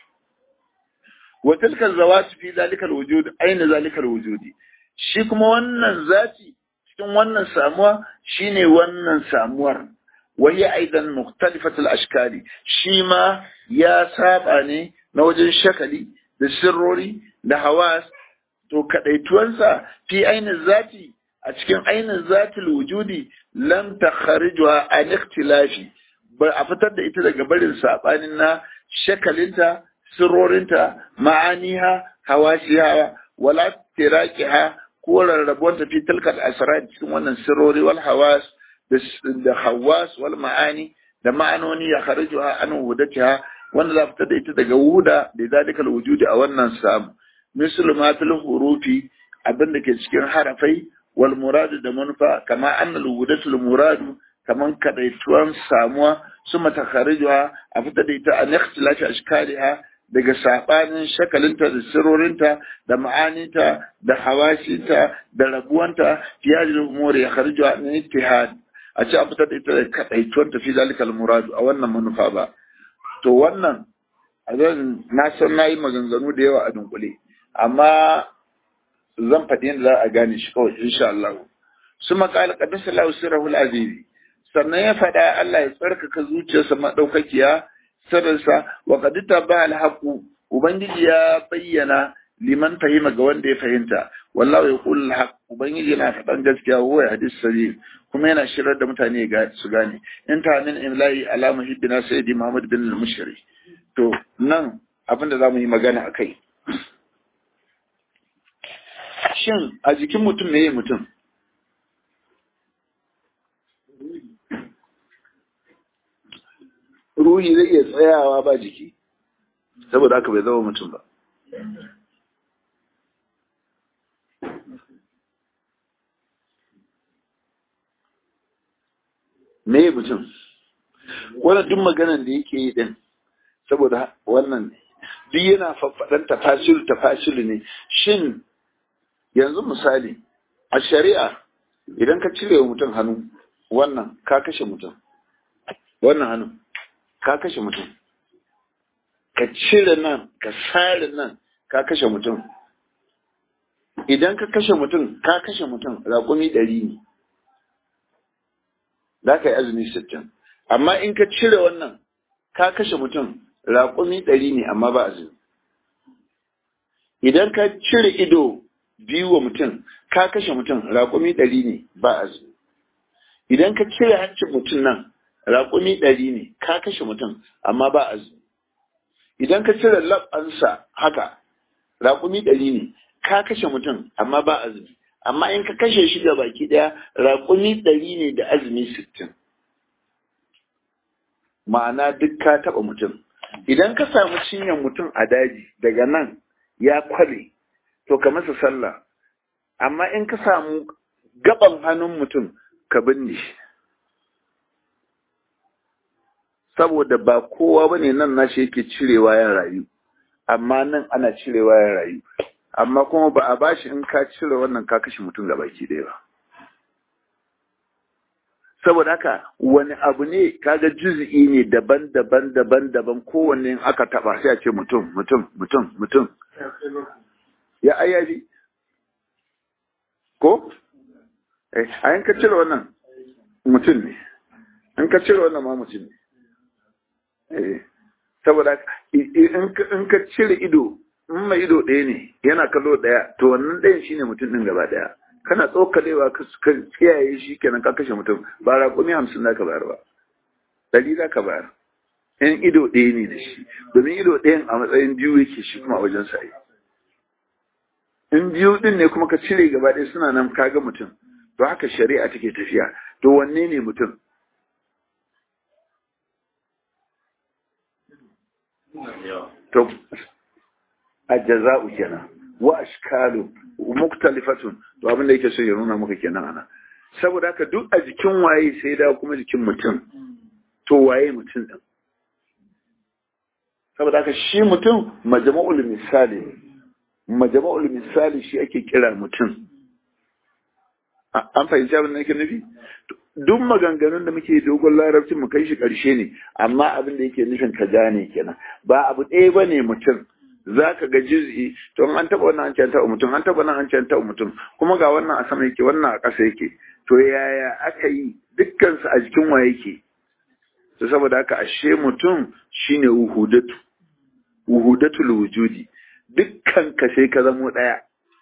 وتلك الزوات في ذلك الوجود أين ذلك الوجود shi kuma wannan zati cikin wannan samuwa shine wannan samuwar wahi aidan mukhtalifatul ashkali shi ma ya saba ne na wajen shakali da sirrori da hawas to kadaituwansa fi ainin zati a cikin ainin zatil wujudi lam takharijuha an ikhtilafi ba a fitar da ita daga barin sabanin na shakalinta sirrorinta ma'aniha hawashiha wala tiraqiha ko rarrabuwar tafi tilkal asrar cikin wannan sirrori wal hawas da hawas wal ma'ani da ma'anoni ya kharijuha an wudatiha wanda za fita da ita daga wuda da zalikal wujudi a wannan samu mislu ma fil hurufi abin da ke cikin harafai wal muradu da manufa kama annal wudatul muradu kaman kadaituwan samuwa su matakharijuha a fita da ita an ikhtilafi ashkaliha daga sabanin shakalinta da sirorinta da ma'aninta da hawashinta da rabuwanta fi hadhihi umuri ya khariju an ittihad a ce a fita da ita da kadaituwan ta fi zalikal muradu a wannan manufa ba to wannan a zan na san nayi maganganu da yawa a dunkule amma zan faɗi yadda za a gane shi kawai insha Allah su maƙala ƙadasa lahu sirrahul azizi sannan ya faɗa Allah ya tsarkaka zuciyarsa maɗaukakiya sirrinsa wa qadita ba alhaqu ubangiji ya bayyana liman fahima ga wanda ya fahimta wallahu yaqul alhaq ubangiji yana faɗan gaskiya wa hadis sabil kuma yana shirar da mutane su gane in ta min imla'i ala muhibbina sayyidi muhammad bin al-mushri to nan abin da zamu yi magana akai shin a jikin mutum meye mutum ruhi zai iya tsayawa ba jiki saboda haka bai zama mutum ba meye mutum wannan duk maganan da yake yi din saboda wannan duk yana faffaɗan tafasilu tafasilu ne shin yanzu misali a shari'a idan ka cire wa mutum hannu wannan ka kashe mutum wannan hannu ka kashe mutum ka cire nan ka sare nan ka kashe mutum idan ka kashe mutum ka kashe mutum raƙumi ɗari ne za ka yi azumi sittin amma in ka cire wannan ka kashe mutum raƙumi ɗari ne amma ba azumi idan ka cire ido biyu wa mutum ka kashe mutum raƙumi ɗari ne ba azumi idan ka cire hancin mutum nan raƙumi ɗari ne ka kashe mutum amma ba azumi idan ka cire labansa haka raƙumi ɗari ne ka kashe mutum amma ba azumi amma in ka kashe shi ga baki ɗaya raƙumi ɗari ne da azumi sittin ma'ana duk ka taɓa mutum idan ka samu cinyar mutum a daji daga nan ya kwale to ka masa sallah amma in ka samu gaban hannun mutum ka binne shi saboda ba kowa ba ne nan nashi yake cirewa ya rayu amma nan ana cirewa ya rayu amma kuma ba a bashi in ka cire wannan ka kashe mutum ga baki ɗaya ba saboda haka wani abu ne kaga juz'i ne daban-daban daban-daban kowanne in aka taba sai a ce mutum mutum mutum mutum ya ayyaji ko eh a in ka cire wannan mutum ne in ka cire wannan ma mutum ne eh saboda in ka cire ido in mai ido ɗaya ne yana kallo ɗaya to wannan ɗayan shine mutum ɗin gaba ɗaya kana tsokalewa ka kiyaye shi kenan ka kashe mutum ba raƙumi hamsin za ka bayar ba ɗari za ka bayar in ido ɗaya ne da shi domin ido ɗayan a matsayin biyu yake shi kuma a wajen sa'i in biyu ɗin ne kuma ka cire gaba ɗaya suna nan kaga mutum to haka shari'a take tafiya to wanne ne mutum to ajaza'u kenan wa ashkalu muktalifatun to abin da yake so ya nuna maka kenan ana saboda haka duk a jikin waye sai da kuma jikin mutum to waye mutum din saboda haka shi mutum majma'ul misali majma'ul misali shi ake kira mutum an fahimci abin da nake nufi duk maganganun da muke dogon larabcin mu kai shi karshe ne amma abin da yake nufin ka gane kenan ba abu ɗaya bane mutum za ka ga juz'i to an taɓa wannan an can taɓa mutum an taɓa nan an can taɓa mutum kuma ga wannan a sama yake wannan a ƙasa yake to yaya aka yi dukkansu a jikin wa yake to saboda haka ashe mutum shine wuhudatu wuhudatul wujudi dukkan ka sai ka zamo ɗaya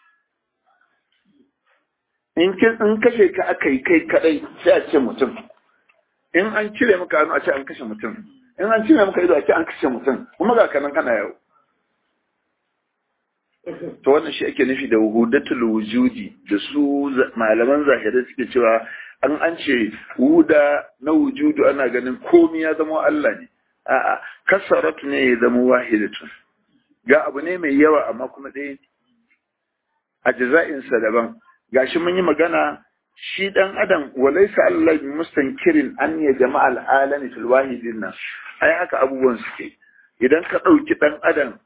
in in kashe ka aka yi kai kadai sai a ce mutum in an cire maka hannu a ce an kashe mutum in an cire maka ido a ce an kashe mutum kuma ga kanan kana yau to wannan shi ake nufi da wuhudatul wujudi da su malaman zahirai suke cewa an an ce wuda na wujudu ana ganin komi ya zama Allah ne a'a kasaratu ne ya zama wahidatun ga abu ne mai yawa amma kuma ɗaya ne a jaza'insa daban gashi mun yi magana shi dan adam walaysa Allah mustankirin an ya jama'al alami fil wahidin nan ai haka abubuwan suke idan ka dauki dan adam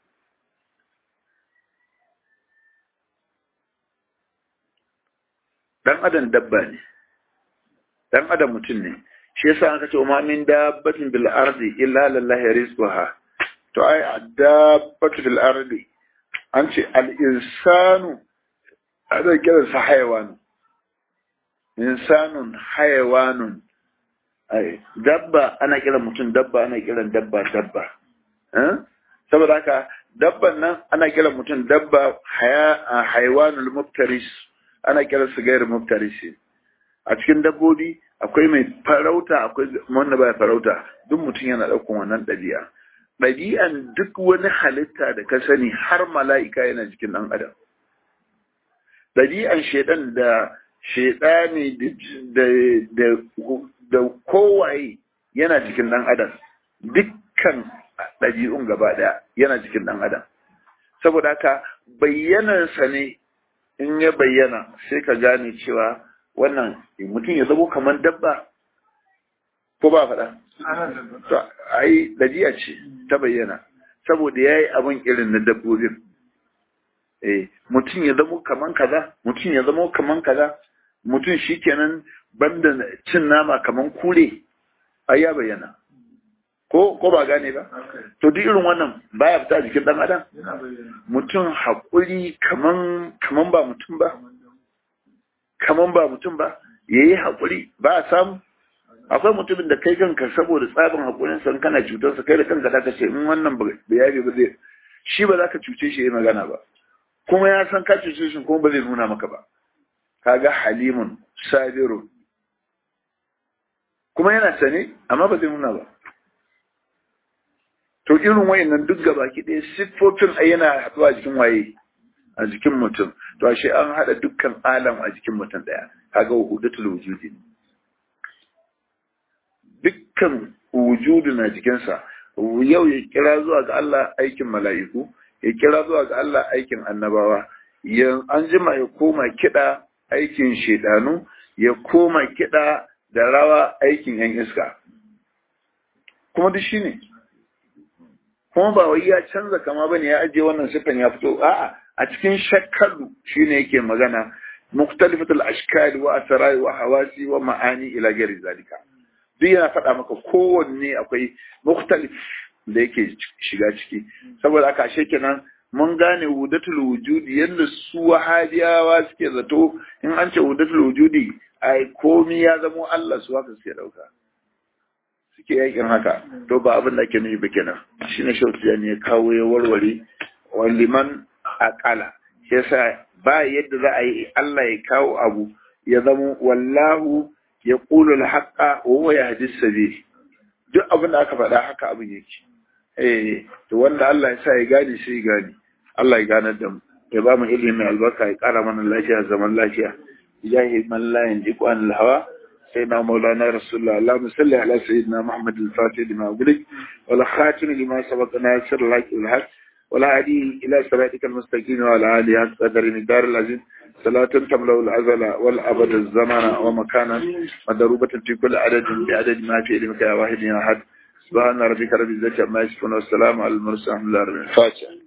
dan adam dabba ne dan adam mutum ne shi yasa aka ce ma min dabbatin bil ardi illa lillahi rizquha to ai dabbatu bil ardi an ce al insanu ana kiran sa hayawanu insanun hayawanun ai dabba ana kiran mutum dabba ana kiran dabba dabba eh saboda haka dabban nan ana kiran mutum dabba haya hayawanul muftaris ana kiran su gairu muftarisi a cikin dabbobi akwai mai farauta akwai wanda baya farauta duk mutum yana ɗaukan wannan ɗabi'a ɗabi'an duk wani halitta da ka sani har mala'ika yana jikin ɗan adam ɗabi'an shaidan da shaidani da da da kowaye yana jikin ɗan adam dukkan ɗabi'un gaba ɗaya yana jikin ɗan adam saboda haka bayyanarsa ne in ya bayyana sai ka gane cewa wannan mutum ya zamo kamar dabba ko ba faɗa? To, ai, dajiya ce ta bayyana, saboda ya yi abin irin na dabbobin. Eh, mutum ya zamo kamar kaza, mutum ya zamo kamar kaza, mutum shi kenan banda cin nama kamar kure, ai ya bayyana. Ko, ko ba gane ba? To, duk irin wannan baya fita jikin ɗan adam? Mutum haƙuri kaman, kaman ba mutum ba? kaman ba mutum ba ya yi haƙuri ba a samu akwai mutumin da kai kanka saboda tsabin haƙurin san kana cutarsa kai da kanka za ka ce in wannan ba yabe ba zai shi ba za ka cuce shi ya magana ba kuma ya san ka cuce shi kuma ba zai nuna maka ba kaga halimun sabirun kuma yana sane amma ba zai nuna ba to irin wayannan duk gabaki ɗaya siffofin ai yana haɗuwa a jikin waye a jikin mutum to ashe an haɗa dukkan alam a jikin mutum ɗaya kaga wuhudatul wujudi dukkan wujudu na jikinsa yau ya kira zuwa ga Allah aikin mala'iku ya kira zuwa ga Allah aikin annabawa yan an jima ya koma kiɗa aikin shedanu ya koma kiɗa da rawa aikin yan iska kuma duk shine kuma ba wai ya canza kama bane ya ajiye wannan siffan ya fito a'a a cikin shakkalu shine yake magana muktalifatul ashkal wa asrar wa hawasi wa ma'ani ila ghairi zalika duk yana faɗa maka kowanne akwai muktalif da yake shiga ciki saboda haka ashe kenan mun gane wudatul wujudi yadda su wahabiyawa suke zato in an ce wudatul wujudi ai komi ya zamo Allah su haka suke dauka suke yakin haka to ba abin da ake nufi ba kenan shine shautu ne ya kawo ya warware wa liman akala shi yasa ba yadda za a yi Allah ya kawo abu ya zama wallahu ya qulu al-haqqa wa huwa yahdi sabil duk abin da aka faɗa haka abin yake eh to wanda Allah ya sa ya gane sai ya gane Allah ya gane da mu ya ba mu ilimi albarka ya ƙara mana lafiya zaman lafiya ilahi man la yanjiqu an al-hawa سيدنا مولانا رسول الله اللهم صل على سيدنا محمد الفاتح لما أغلق والخاتم لما سبق ناصر الحق والحق ولا هدي إلى صراطك المستقيم وعلى آله حق قدر الدار العزيز صلاة تملأ الأزل والأبد الزمان ومكانا مضروبة في كل عدد بعدد ما في علمك يا واحد يا أحد سبحان ربك رب العزة عما يصفون والسلام على المرسلين الحمد لله رب العالمين